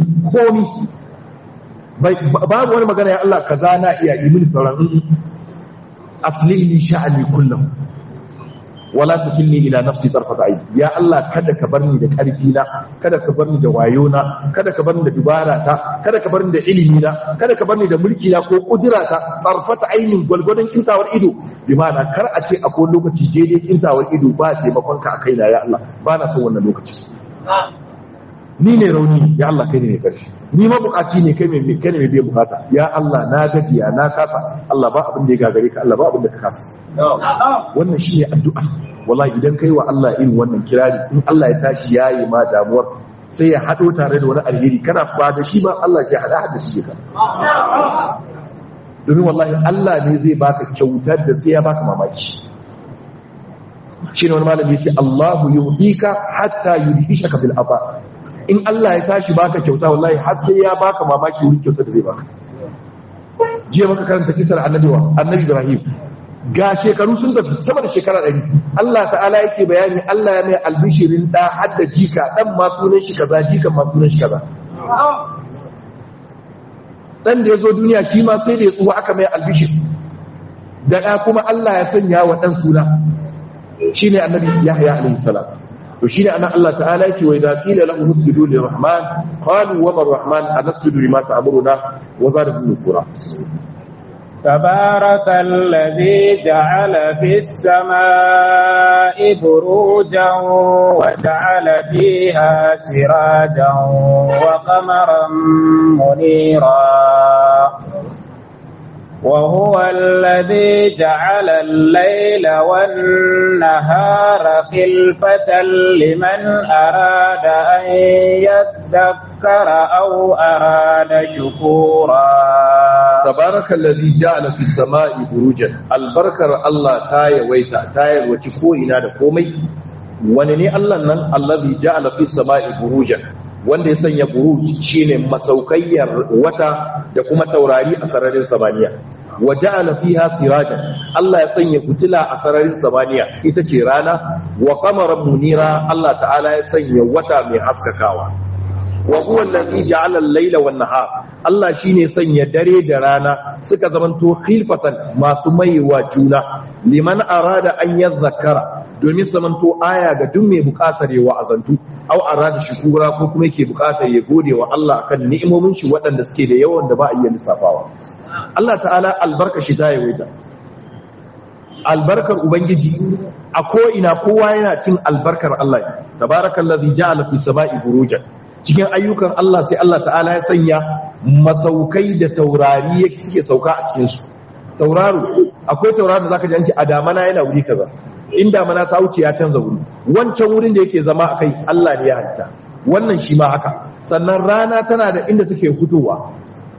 komai babu wani magana ya Allah kaza na iya ilimi sauran aslihni sha'ani kullum wala takilni ila nafsi tarfata aini ya Allah kada ka bar ni da karfi na kada ka bar ni da wayo na kada ka bar ni da dubara ta kada ka bar ni da ilimi na kada ka bar ni da mulki na ko kudura ta tarfata ainin gwalgwadon kintawar ido bi ma'ana kar a ce akwai lokaci daidai kintawar ido ba taimakon ka a kaina ya Allah ba na son wannan lokaci ni ne rauni ya Allah kai ne mai karfi ni ma bukaci ne kai mai kai ne mai biyan bukata ya Allah na gajiya na kasa Allah ba abin da ya gagare ka Allah ba abin da ka kasa wannan shine addu'a wallahi idan kai wa Allah irin wannan kirari in Allah ya tashi yayi ma damuwar sai ya hado tare da wani alheri kana ba da shi ba Allah ya hada hada shi ka domin wallahi Allah ne zai baka kyautar da sai ya baka mamaki shi ne wani malami ya ce Allahu yuhika hatta yudhishaka bil aba in Allah ya tashi baka kyauta wallahi har sai ya baka mamaki wurin kyautar da zai baka jiya maka karanta kisar annabi wa annabi Ibrahim ga shekaru sun tafi sama da shekara ɗari Allah ta'ala yake bayani Allah ya mai albishirin da hadda jika dan ma sunan shi kaza jikan ma sunan shi kaza dan da ya zo duniya shi ma sai da ya tsuwa aka mai albishir da ɗa kuma Allah ya sanya wa ɗan suna shi ne annabi yahya alaihi salam to shi ne anan Allah ta'ala yake wa idza qila lahu usjudu lirrahman qalu wa rahman anasjudu lima ta'muruna wa zadahum nufura تبارك الذي جعل في السماء بروجا وجعل فيها سراجا وقمرا منيرا وهو الذي جعل الليل والنهار خلفة لمن أراد أن يذكر أو أراد شكورا تبارك الذي جعل في السماء بروجا البركة الله تاي ويتا تاي وتكوئنا دكومي ونني الله نن الذي جعل في السماء بروجا wanda ya sanya buruj shine masaukayyar wata da kuma taurari a sararin samaniya wa ja'ala fiha sirajan Allah ya sanya fitila a sararin samaniya ita ce rana wa qamaran munira Allah ta'ala ya sanya wata mai haskakawa wa huwa allazi ja'ala al-laila wan nahar Allah shine sanya dare da rana suka zamanto khilfatan masu maiwa juna liman arada an yadhakkara domin zamanto aya ga duk mai bukatar yawa azantu au arada shukura ko kuma yake bukatar ya gode wa Allah akan ni'imomin shi waɗanda suke da yawan da ba a iya lissafawa Allah ta'ala albarka shi ta yawaita albarkar ubangiji a ko ina kowa yana cin albarkar Allah tabarakallazi ja'ala fi sama'i burujan cikin ayyukan Allah sai Allah ta'ala ya sanya masaukai da taurari yake suke sauka a cikin su tauraro akwai tauraro da zaka ji an ce a damana yana wuri kaza in damana ta wuce ya canza wuri wancan wurin da yake zama akai Allah ne ya halitta wannan shi ma haka sannan rana tana da inda take fitowa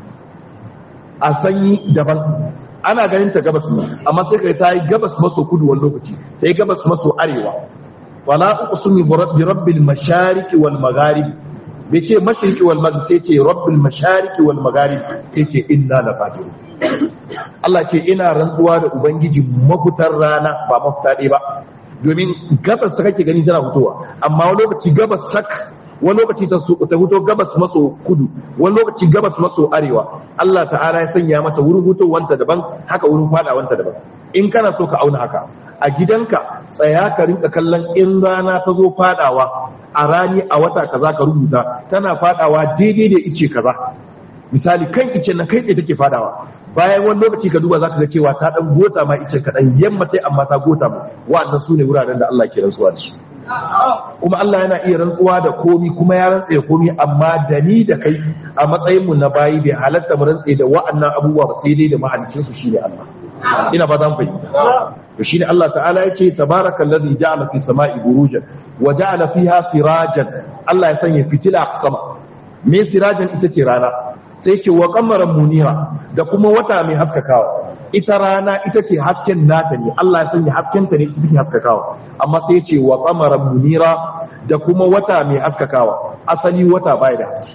a sanyi daban ana ganin ta gabas ne amma sai kai ta yi gabas maso kudu wani lokaci ta yi gabas maso arewa wala uqsimu bi rabbil mashariqi wal magharib bai ce mashriqi wal maghrib sai ce rabbil mashariqi wal magharib sai ce inna la qadirun Allah ce ina rantsuwa da ubangiji mafutar rana ba mafuta ɗaya ba domin gabas ta kake gani tana fitowa amma wani lokaci gabas sak wani lokaci ta fito gabas maso kudu wani lokaci gabas maso arewa Allah ta'ala ya sanya mata wurin hutowanta daban haka wurin fadawanta daban in kana so ka auna haka a gidanka tsaya ka rinka kallon in rana ta zo fadawa a rani a wata kaza ka rubuta tana fadawa daidai da ice kaza misali kan ice na kai tsaye take fadawa bayan wani lokaci ka duba zaka ga cewa ta dan gota ma ice kaɗan yamma tai amma ta gota ma wa'annan su ne wuraren da Allah ke rantsuwa da su kuma Allah yana iya rantsuwa da komi kuma ya rantse da komi amma da ni da kai a matsayin mu na bayi bai halatta mu rantse da wa'annan abubuwa ba sai dai da mahalicin su shine Allah ina ba zan fahimta to shine Allah ta'ala yake tabarakallazi ja'ala fi sama'i burujan wa ja'ala fiha sirajan Allah ya sanya fitila a sama me sirajan ita ce rana sai ce wa qamaran munira da kuma wata mai haskakawa ita rana ita ce hasken nata ne Allah ya sanya hasken ta ne ita take haskakawa amma sai ce wa qamaran munira da kuma wata mai haskakawa asali wata baya da haske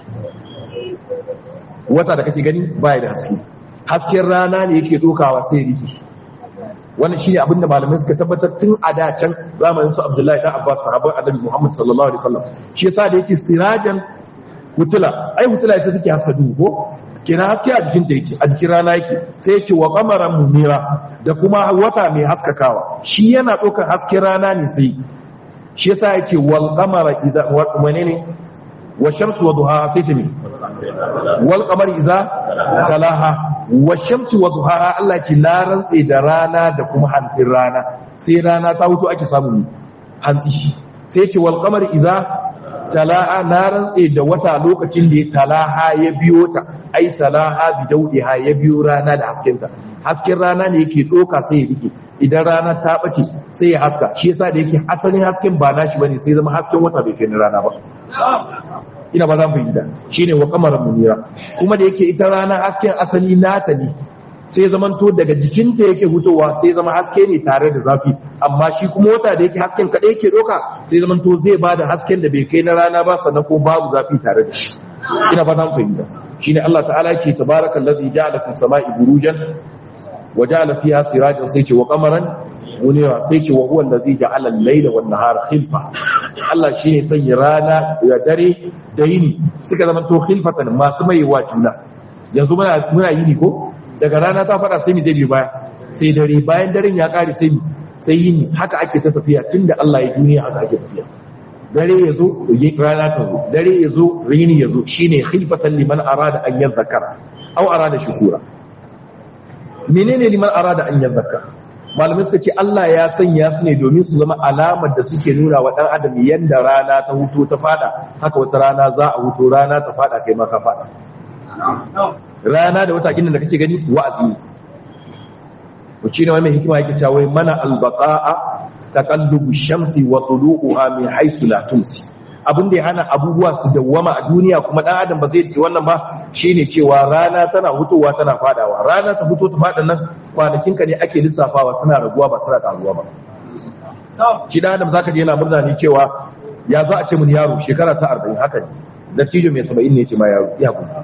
wata da kake gani baya da haske hasken rana ne yake dokawa sai riki wannan shine abin da malamai suka tabbatar tun a da can zamanin su Abdullahi dan Abbas sahabban Annabi Muhammad sallallahu alaihi wasallam shi yasa da yake sirajan hutula ai hutula ita take haska duhu ko kenan haske a jikin ta yake a jikin rana yake sai yake wa qamaran munira da kuma wata mai haskakawa shi yana ɗaukar hasken rana ne sai shi yasa yake wal qamara idza menene wa shamsu wa duhaha sai ta ne wal qamari idza talaha wa shamsu wa duhaha Allah ce na rantse da rana da kuma hantsin rana sai rana ta hutu ake samu hantsi sai yake wal qamari idza talaha na rantse da wata lokacin da ya talaha ya biyo ta ai talaha bi daudiha ya biyo rana da haskenta hasken rana ne yake doka sai ya rike idan rana ta bace sai ya haska shi yasa da yake asalin hasken ba nashi bane sai zama hasken wata bai kai na rana ba ina ba za mu yi da shine wa kamaran munira kuma da yake ita rana hasken asali nata ne sai zamanto daga jikinta yake hutowa sai zama haske ne tare da zafi amma shi kuma wata da yake hasken kaɗai yake ɗauka sai zamanto zai ba da hasken da bai kai na rana ba sannan ko babu zafi tare da shi ina ba za mu fahimta shine Allah ta'ala yake tabarakal ladzi ja'ala fis sama'i burujan wa ja'ala fiha sirajan sai ce wa qamaran munira sai ce wa huwa allazi ja'ala al-layla wan nahara khilfa Allah shine sanya rana da dare da yini suka zama to khilfatan masu maiwa juna yanzu muna muna yini ko daga rana ta fada sai mu zai bi baya sai dare bayan daren ya kare sai sai yini haka ake ta tafiya tunda Allah ya duniya haka ake tafiya dare ya zo rana ta zo dare ya zo rini ya zo shine khilfatan liman arada an yadhakkara aw arada shukura menene liman arada an yadhakkara malamai suka ce Allah ya sanya su ne domin su zama alamar da suke nuna wa dan adam yanda rana ta huto ta fada haka wata rana za a huto rana ta fada kai ma ka fada rana da wata ginin da kake gani wa'azi ne wuce ne wani mai hikima yake cewa wai mana albaqa'a taqallubu shamsi wa tulu'uha min haythu la tumsi abin da ya hana abubuwa su dawwama a duniya kuma dan adam ba zai ce wannan ba shine cewa rana tana hutowa tana fadawa rana ta fito ta fada nan kwanakin ka ne ake lissafawa suna raguwa ba suna karuwa ba shi dan adam zaka je yana murna ne cewa ya za a ce mun yaro shekara ta 40 haka ne dattijo mai 70 ne ce ma yaro ya kuma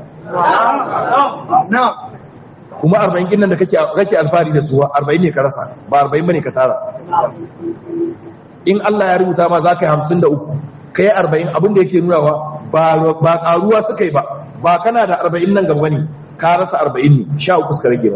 kuma 40 kin nan da kake kake alfari da su 40 ne ka rasa ba 40 bane ka tara in Allah ya rubuta ma za ka yi 53 ka yi 40 abin da yake nunawa ba karuwa suka yi ba ba kana da 40 nan gaba ne ka rasa 40 ne sha uku suka rage ba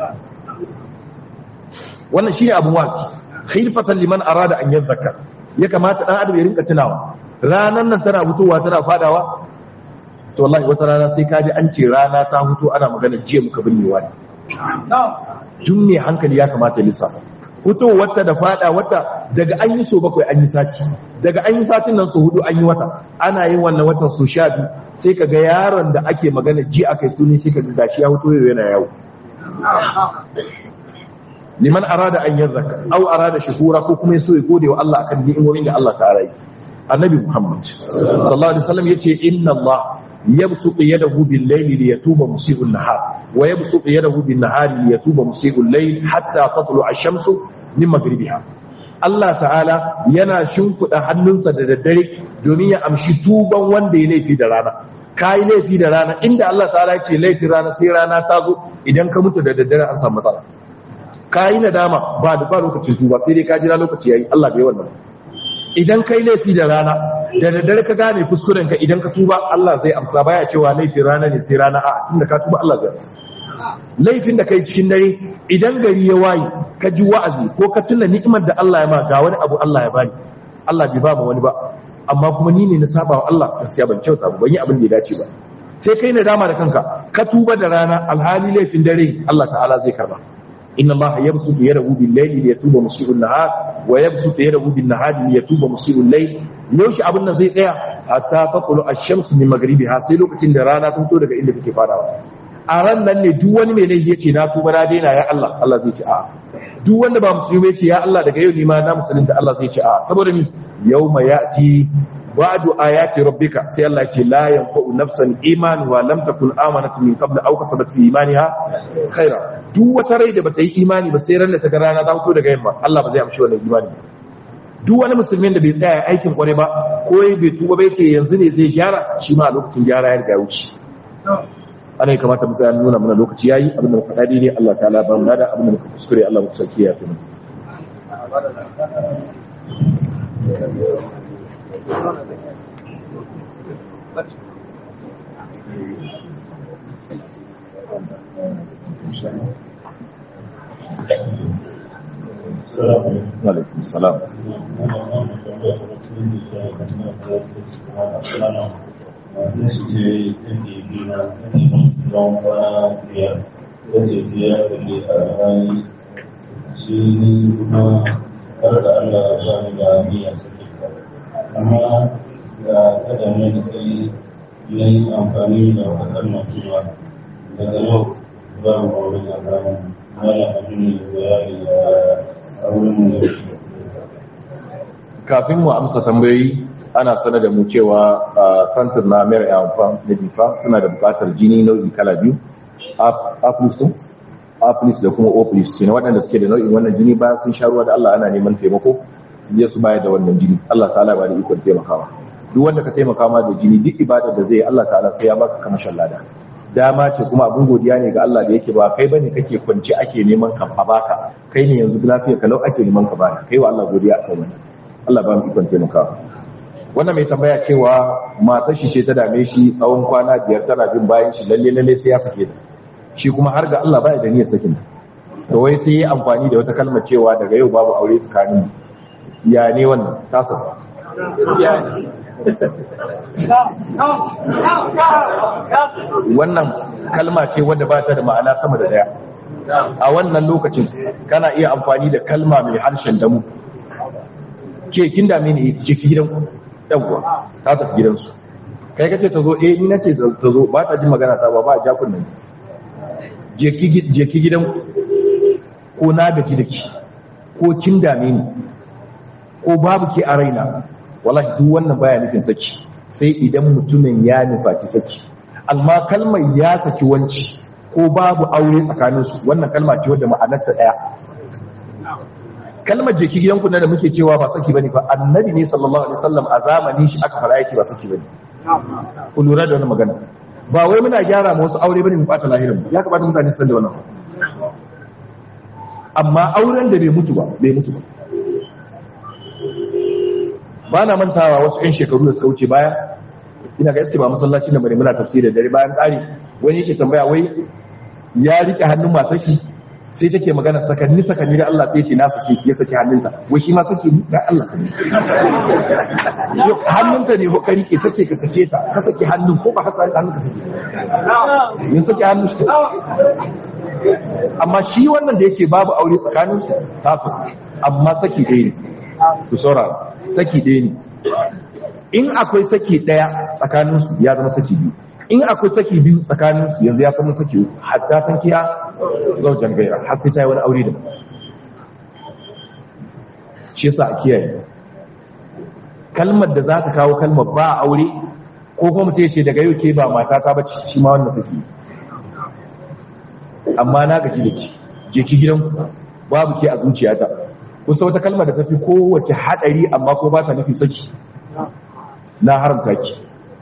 wannan shine abun wasi khilfatan liman arada an yadhakkar ya kamata dan adam ya rinka tunawa ranan nan tana fitowa tana fadawa to wallahi wata rana sai ka ji an ce rana ta fito ana magana jiya muka binnewa ne tun ne hankali ya kamata ya lissafa fito wata da fada wata daga an yi so bakwai an yi sati daga an yi satin nan so hudu an yi wata ana yin wannan watan so sha biyu sai ka ga yaron da ake magana ji aka yi suni sai ka ga gashi ya fito yau yana yawo liman arada an yazzaka aw arada shukura ko kuma yaso ya gode wa Allah akan ni'imomin da Allah ta'ala yi annabi Muhammad sallallahu alaihi wasallam yace inna Allah yabsutu yadahu bil layli liyatuba musii'u an-nahar wa yabsutu yadahu bin nahari liyatuba musii'u al-layl hatta tatlu ash-shamsu min maghribiha Allah ta'ala yana shimfida hannunsa da daddare domin ya amshi tuban wanda ya laifi da rana kai laifi da rana inda Allah ta'ala ya ce laifi rana sai rana ta zo idan ka mutu da daddare an samu matsala kai nadama ba da ba lokacin tuba sai dai ka jira lokaci yayi Allah bai wannan idan kai laifi da rana da daddare ka gane kuskuren ka idan ka tuba Allah zai amsa baya cewa laifin rana ne sai rana a tunda ka tuba Allah zai amsa laifin da kai cikin dare idan gari ya waye ka ji wa'azi ko ka tuna ni'imar da Allah ya ma ga wani abu Allah ya bani Allah bai ba ma wani ba amma kuma ni ne na saba wa Allah gaskiya ban kyauta ba ban yi abin da ya dace ba sai kai nadama da kanka ka tuba da rana alhali laifin dare Allah ta'ala zai karba inna Allah yabsutu yadahu bil layli liyatuba musii'un nahar wa yabsutu yadahu bin nahari liyatuba musii'ul layl yaushe abin nan zai tsaya hatta taqulu ash-shamsu min maghribiha sai lokacin da rana ta fito daga inda take farawa a ran nan ne duk wani mai laifi yace na tuba na daina ya Allah Allah zai ce a'a duk wanda ba musulmi yace ya Allah daga yau ni ma na musulunta Allah zai ce a'a saboda ni yawma ya'ti ba'du ayati rabbika sai Allah ce la yanfa'u nafsan imanuha lam takun amanat min qabl aw kasabat fi imaniha khaira duk wata rai da bata yi imani ba sai ran da ta ga rana ta fito daga yamma Allah ba zai amshi wannan imani duk wani musulmin da bai tsaya aikin kware ba ko bai tuba bai ce yanzu ne zai gyara shi ma a lokacin gyara ya riga wuce ana kamata mu tsaya nuna mana lokaci yayi abin da muka faɗa ne Allah ta'ala ba mu da abin da muka kuskure Allah muka sarki ya tuna alaikum salam amma ga kada mai da sai na yi amfani da wakar cewa daga yau za mu kawai da kamun mara abin da ya yi da kafin mu amsa tambayoyi ana sanar da mu cewa santir na mayar yamfa na difa suna da bukatar jini nau'i kala biyu aplis da kuma oplis ce na waɗanda suke da nau'in wannan jini bayan sun sha ruwa da Allah ana neman taimako su je su bayar da wannan jini Allah ta'ala ba da ikon taimakawa duk wanda ka taimaka ma da jini duk ibadar da zai Allah ta'ala sai ya baka kamashin lada dama ce kuma abin godiya ne ga Allah da yake ba kai bane kake kwance ake neman ka a baka kai ne yanzu lafiya kalau ake neman ka baka kai wa Allah godiya akan wannan Allah ba mu ikon taimakawa wannan mai tambaya cewa matar shi ce ta dame shi tsawon kwana biyar tana bin bayan shi lalle lalle sai ya sake ta shi kuma har ga Allah baya da niyyar sakin to wai sai yi amfani da wata kalmar cewa daga yau babu aure tsakanin ya ne wannan tasa wannan kalma ce wadda ba ta da ma'ana sama da daya a wannan lokacin kana iya amfani da kalma mai harshen damu ke kin dame ne jiki gidan yawwa ta tafi gidansu kai kace ta zo eh ni nace ta zo ba ta ji magana ta ba ba ja kunnan je ki gidan ko na gaji da ki ko kin dame ni ko babu ke a raina wallahi duk wannan baya nufin saki sai idan mutumin ya nufaci saki amma kalmar ya saki wanci ko babu aure tsakaninsu wannan kalma ce wadda ma'anarta daya kalmar jeki gidanku na da muke cewa ba saki bane ba annabi ne sallallahu alaihi wasallam a zamanin shi aka fara yake ba saki bane ku lura da wannan magana ba wai muna gyara ma wasu aure bane mu bata lahirin ya kamata mutane su san da wannan amma auren da bai mutu ba bai mutu ba ba na mantawa wasu 'yan shekaru da suka wuce baya ina ga iske ba masallacin da bane muna tafsiri da dare bayan ƙari wani yake tambaya wai ya rike hannun matar shi sai take magana sakanni sakanni da Allah sai ce na sake ki ya saki hannunta wai shi ma sake ni da Allah hannunta ne ko ka rike tace ka sake ta ka saki hannun ko ba haka hannun ka sake yin saki hannun shi amma shi wannan da yake babu aure tsakaninsu ta saki amma saki ɗaya ne ku saurara saki ɗaya ne in akwai saki ɗaya tsakaninsu ya zama saki biyu in akwai saki biyu tsakaninsu yanzu ya zama saki uku hatta san kiya zaujan gaira har sai ta yi wani aure da shi yasa a kiyaye kalmar da za ta kawo kalmar ba aure ko kuma mutum ya ce daga yau ke ba mata ta bace shi ma wannan saki amma na gaji da ki je ki gidan babu ke a zuciyata kusa wata kalmar da ta fi kowace haɗari amma ko ba ta nufi saki na haramta ki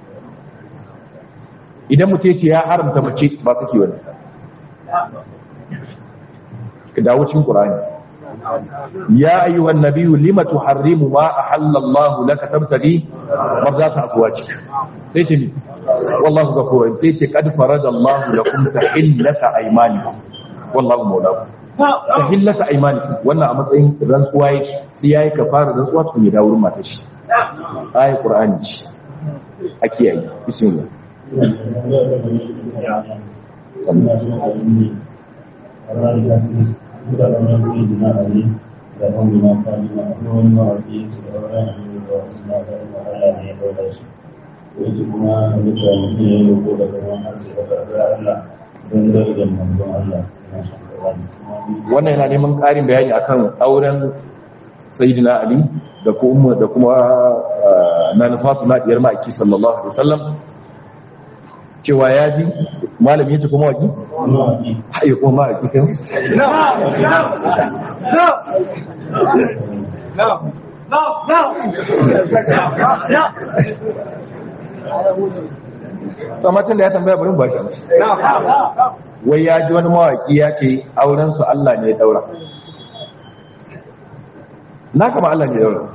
idan mutum ce ya haramta mace ba saki wani ka dawo cikin ƙurani ya ayyuhan nabiyyu lima tuharrimu ma ahallallahu laka tabtaghi marzata azwaji sai ce ni wallahu ghafurun sai ce qad faradallahu lakum tahillata aymanikum wallahu mawlakum tahillata aymanikum wannan a matsayin rantsuwa yake sai yayi kafara rantsuwa tun ya dawo wurin matar shi ayi qur'ani ce a kiyaye bismillah Wace kuma mutane ne ya yi ko daga wani harshe da ƙarfi Allah don darajar manzon Allah. wannan yana neman ƙarin bayani akan auren sayyidina ali da kuma da kuma nana fatima diyar ma'aiki sallallahu alaihi wasallam cewa ya ji malami yace kuma waki haye kuma ma'aiki kan Samatin da ya tambaya bari ba shi wai ya ji wani mawaki ya ce auren su Allah ne ya daura na kama Allah ne ya daura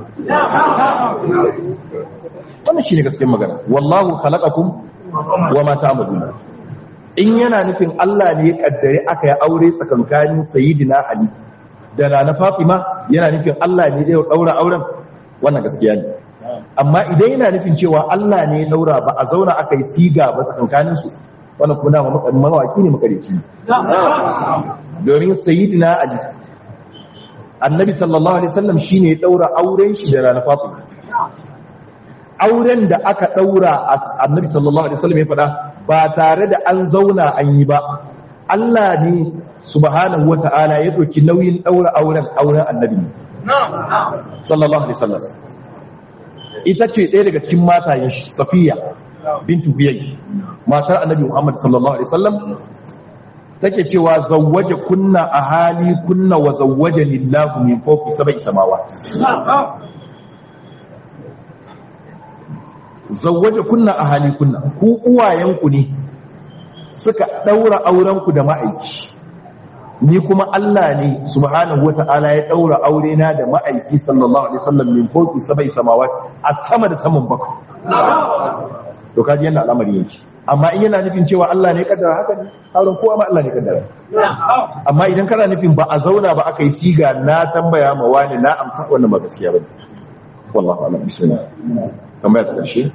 wannan shine gaskiyar magana wallahu khalaqakum wama ta'maluna in yana nufin Allah ne ya kaddare aka yi aure tsakankanin sayyidina Ali da Nana Fatima yana nufin Allah ne ya daura auren wannan gaskiya ne amma idan yana nufin cewa Allah ne ya daura ba a zauna aka yi siga ba tsakankanin su wannan kuma dama mawaki ne makareci domin sayyidina ali annabi sallallahu alaihi wasallam shine ya daura auren shi da rana fatima auren da aka daura annabi sallallahu alaihi wasallam ya fada ba tare da an zauna an yi ba Allah ne subhanahu wata'ala ya dauki nauyin daura auren auren annabi sallallahu alaihi wasallam ita ce ɗaya daga cikin matayen shi safiya bintu huyay matar annabi muhammad sallallahu alaihi wasallam take cewa zawwaje kunna a hali kunna wa zawwaje lillahu min fawqi sab'i samawat zawwaje kunna a hali kunna ku uwayenku ne suka daura aurenku da ma'aiki ni kuma Allah ne subhanahu wata'ala ya daura aure na da ma'aiki sallallahu alaihi wasallam min fawqi sab'i samawat a sama da saman bakwai to kaji yana al'amari yake amma in yana nufin cewa Allah ne kaddara haka ne auren kowa ma Allah ne kaddara amma idan kana nufin ba a zauna ba aka yi siga na tambaya ma wani na amsa wannan ba gaskiya bane wallahi a'lam bismillah tambaya ta karshe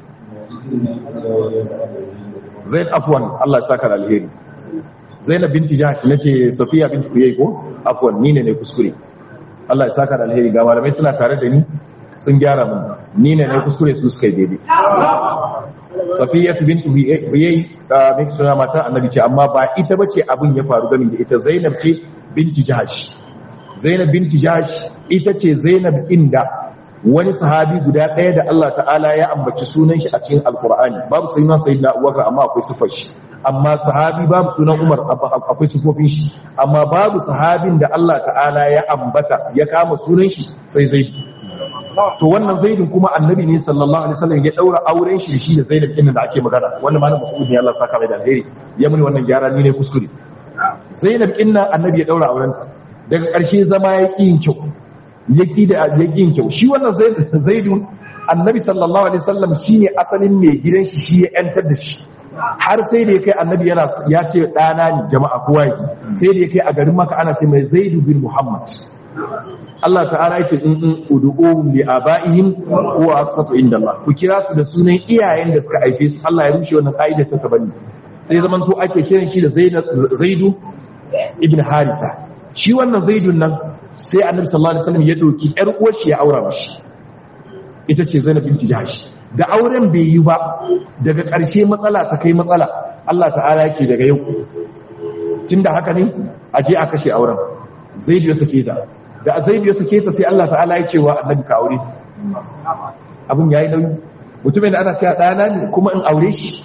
Zaid afwan Allah ya saka da alheri Zainab binti Jahsh nace Safiya binti Kuyay ko afwan ni ne ne kuskure Allah ya saka da alheri ga malamai suna tare da ni sun gyara mun ni ne ne kuskure su suka yi daidai Safiya binti Kuyay da mai suna mata annabi ce amma ba ita bace abin ya faru gami da ita Zainab ce binti Jahsh Zainab binti Jahsh ita ce Zainab inda wani sahabi guda ɗaya da Allah ta'ala ya ambaci sunan shi a cikin alkur'ani babu sai na sayi na uwaka amma akwai sufar shi amma sahabi babu sunan umar akwai sufofin shi amma babu sahabin da Allah ta'ala ya ambata ya kama sunan shi sai zaidu to wannan zaidun kuma annabi ne sallallahu alaihi wasallam ya daura auren shi da shi da zainab din da ake magana wannan malam mas'ud ne Allah saka mai da alheri ya muni wannan gyara ni ne kuskure zainab din annabi ya daura aurenta daga ƙarshe zama ya ƙi yin kyau yaki da yakin kyau shi wannan zaidun annabi sallallahu alaihi wasallam shine asalin mai gidan shi shi ya yantar da shi har sai da ya kai annabi yana ya ce dana ne jama'a kowa yake sai da ya kai a garin maka ana ce mai zaidu bin muhammad Allah ta'ala yake in in ud'uhum li abaihim wa aqsatu inda Allah ku kira su da sunan iyayen da suka haife su Allah ya rushe wannan kaida ta tabani sai zaman to ake kiran shi da zaidu ibn haritha shi wannan zaidun nan sai annabi sallallahu alaihi wasallam ya doki yar uwar shi ya aura mishi ita ce Zainab binti Jahsh da auren bai yi ba daga ƙarshe matsala ta kai matsala Allah ta'ala yake daga yau tunda haka ne a je a kashe auren Zaid ya sake ta da Zaid ya sake ta sai Allah ta'ala ya ce wa annabi ka aure abin yayi nauyi mutumin da ana cewa ɗana ne kuma in aure shi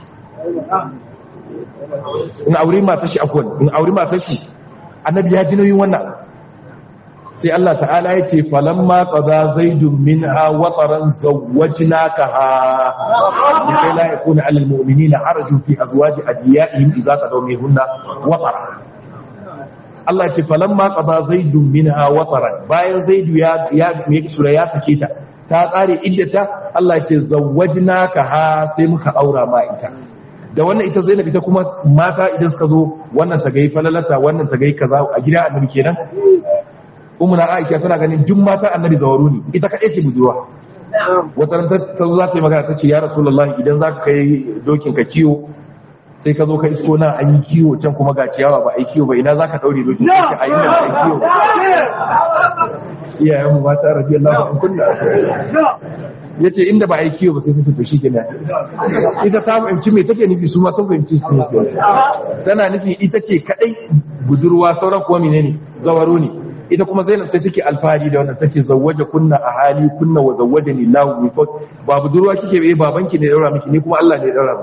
in aure matar shi afwan in aure matar shi annabi ya ji nauyin wannan sai Allah ta'ala ya ce falamma qada zaidun minha wataran zawwajnakaha likai la yakuna 'alal mu'minina harajun fi azwaji adiyaihim idza qadaw minhunna watara Allah ya ce falamma qada zaidun minha wataran bayan zaidu ya ya me sura ya sake ta ta tsare iddata Allah ya ce zawwajnakaha sai muka aura ma ita da wannan ita Zainab ita kuma mata idan suka zo wannan ta gai falalata wannan ta gai kaza a gida annabi kenan umuna aisha tana ganin duk mata annabi zawaru ne ita kaɗai ce budurwa wata ran ta zo za ta yi magana ta ce ya rasulullah idan za ka kai dokin ka kiwo sai ka zo ka isko na an yi kiwo can kuma ga ciyawa ba a yi kiwo ba ina za ka ɗaure dokin ka a yi nan a yi kiwo iyayen mu mata rabi Allah ba kunna ya ce inda ba a yi kiwo ba sai sun tafi shi kenan ita ta fahimci me take nufi su ma sun fahimci su ne tana nufi ita ce kaɗai budurwa sauran kuwa menene zawaro ne ita kuma zainab sai take alfahari da wannan tace zawwaja kunna a hali kunna wa zawwajani lahu bi fawt ba budurwa kike bai babanki ne daura miki ni kuma Allah ne ya daura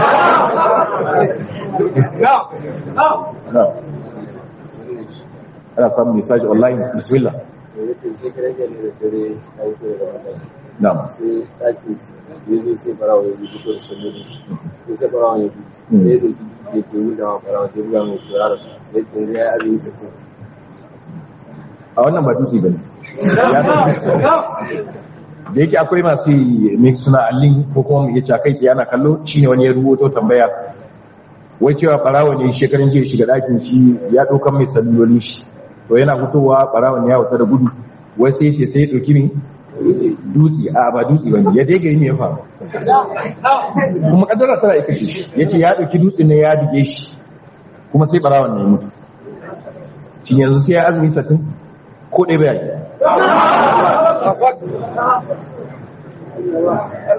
ana samun message online bismillah na'am sai ɗakin su ya zo sai farawa ya bi fito da sallolin shi ko sai farawa ya bi sai da ke ke yi da farawa ke buga mai kura da su ya ce ya yi azumi sakin a wannan ba dutse bane da yake akwai masu mai suna allin ko kuma mu iya cewa kai tsaye ana kallo shine wani ya rubuto tambaya wai cewa barawa ne shekarun jiya shiga ɗakin shi ya ɗaukan mai sallolin shi to yana fitowa barawa ne ya wuta da gudu wai sai ce sai ya ɗauki ne dutse a ba dutse bane ya dai gari ne ya faru kuma kaddara tana ika shi ya ce ya ɗauki dutse ne ya dige shi kuma sai barawan ne ya mutu shi yanzu sai ya azumi satin ko ɗaya bai yi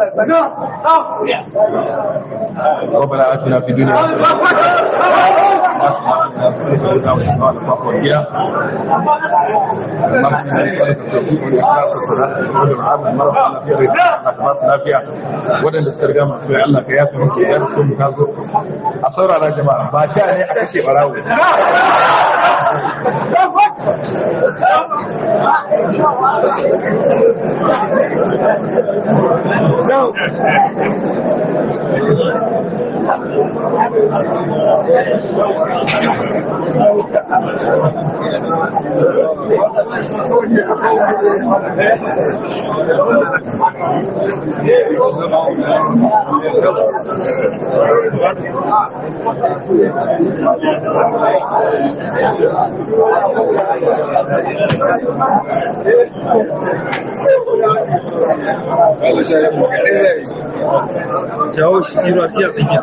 ربنا آتنا في الدنيا waɗanda suka riga masu yi Allah ka yafi musu idan sun ka zo a saurara jama'a ba ta ne a kashe barawo jawo shi kiro a fiyar tsakiya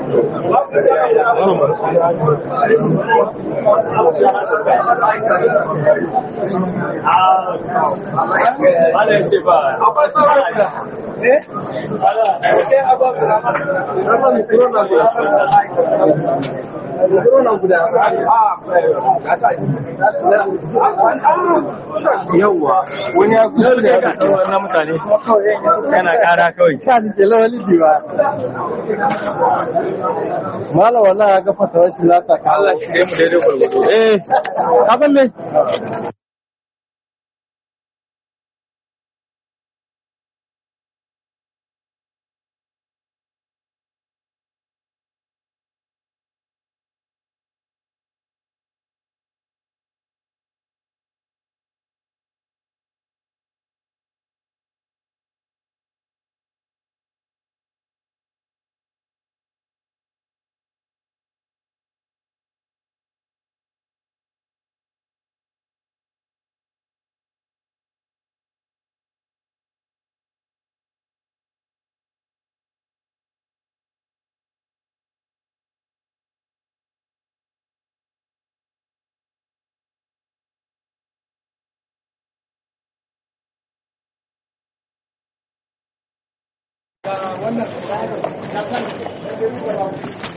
yawwa wani ya kusa da ya sauran na mutane yana kara kawai ta ni ke lawali diwa mala wallahi ya ga fatawar shi za ta kawo Allah shi kai mu daidai gwargwado eh kafin me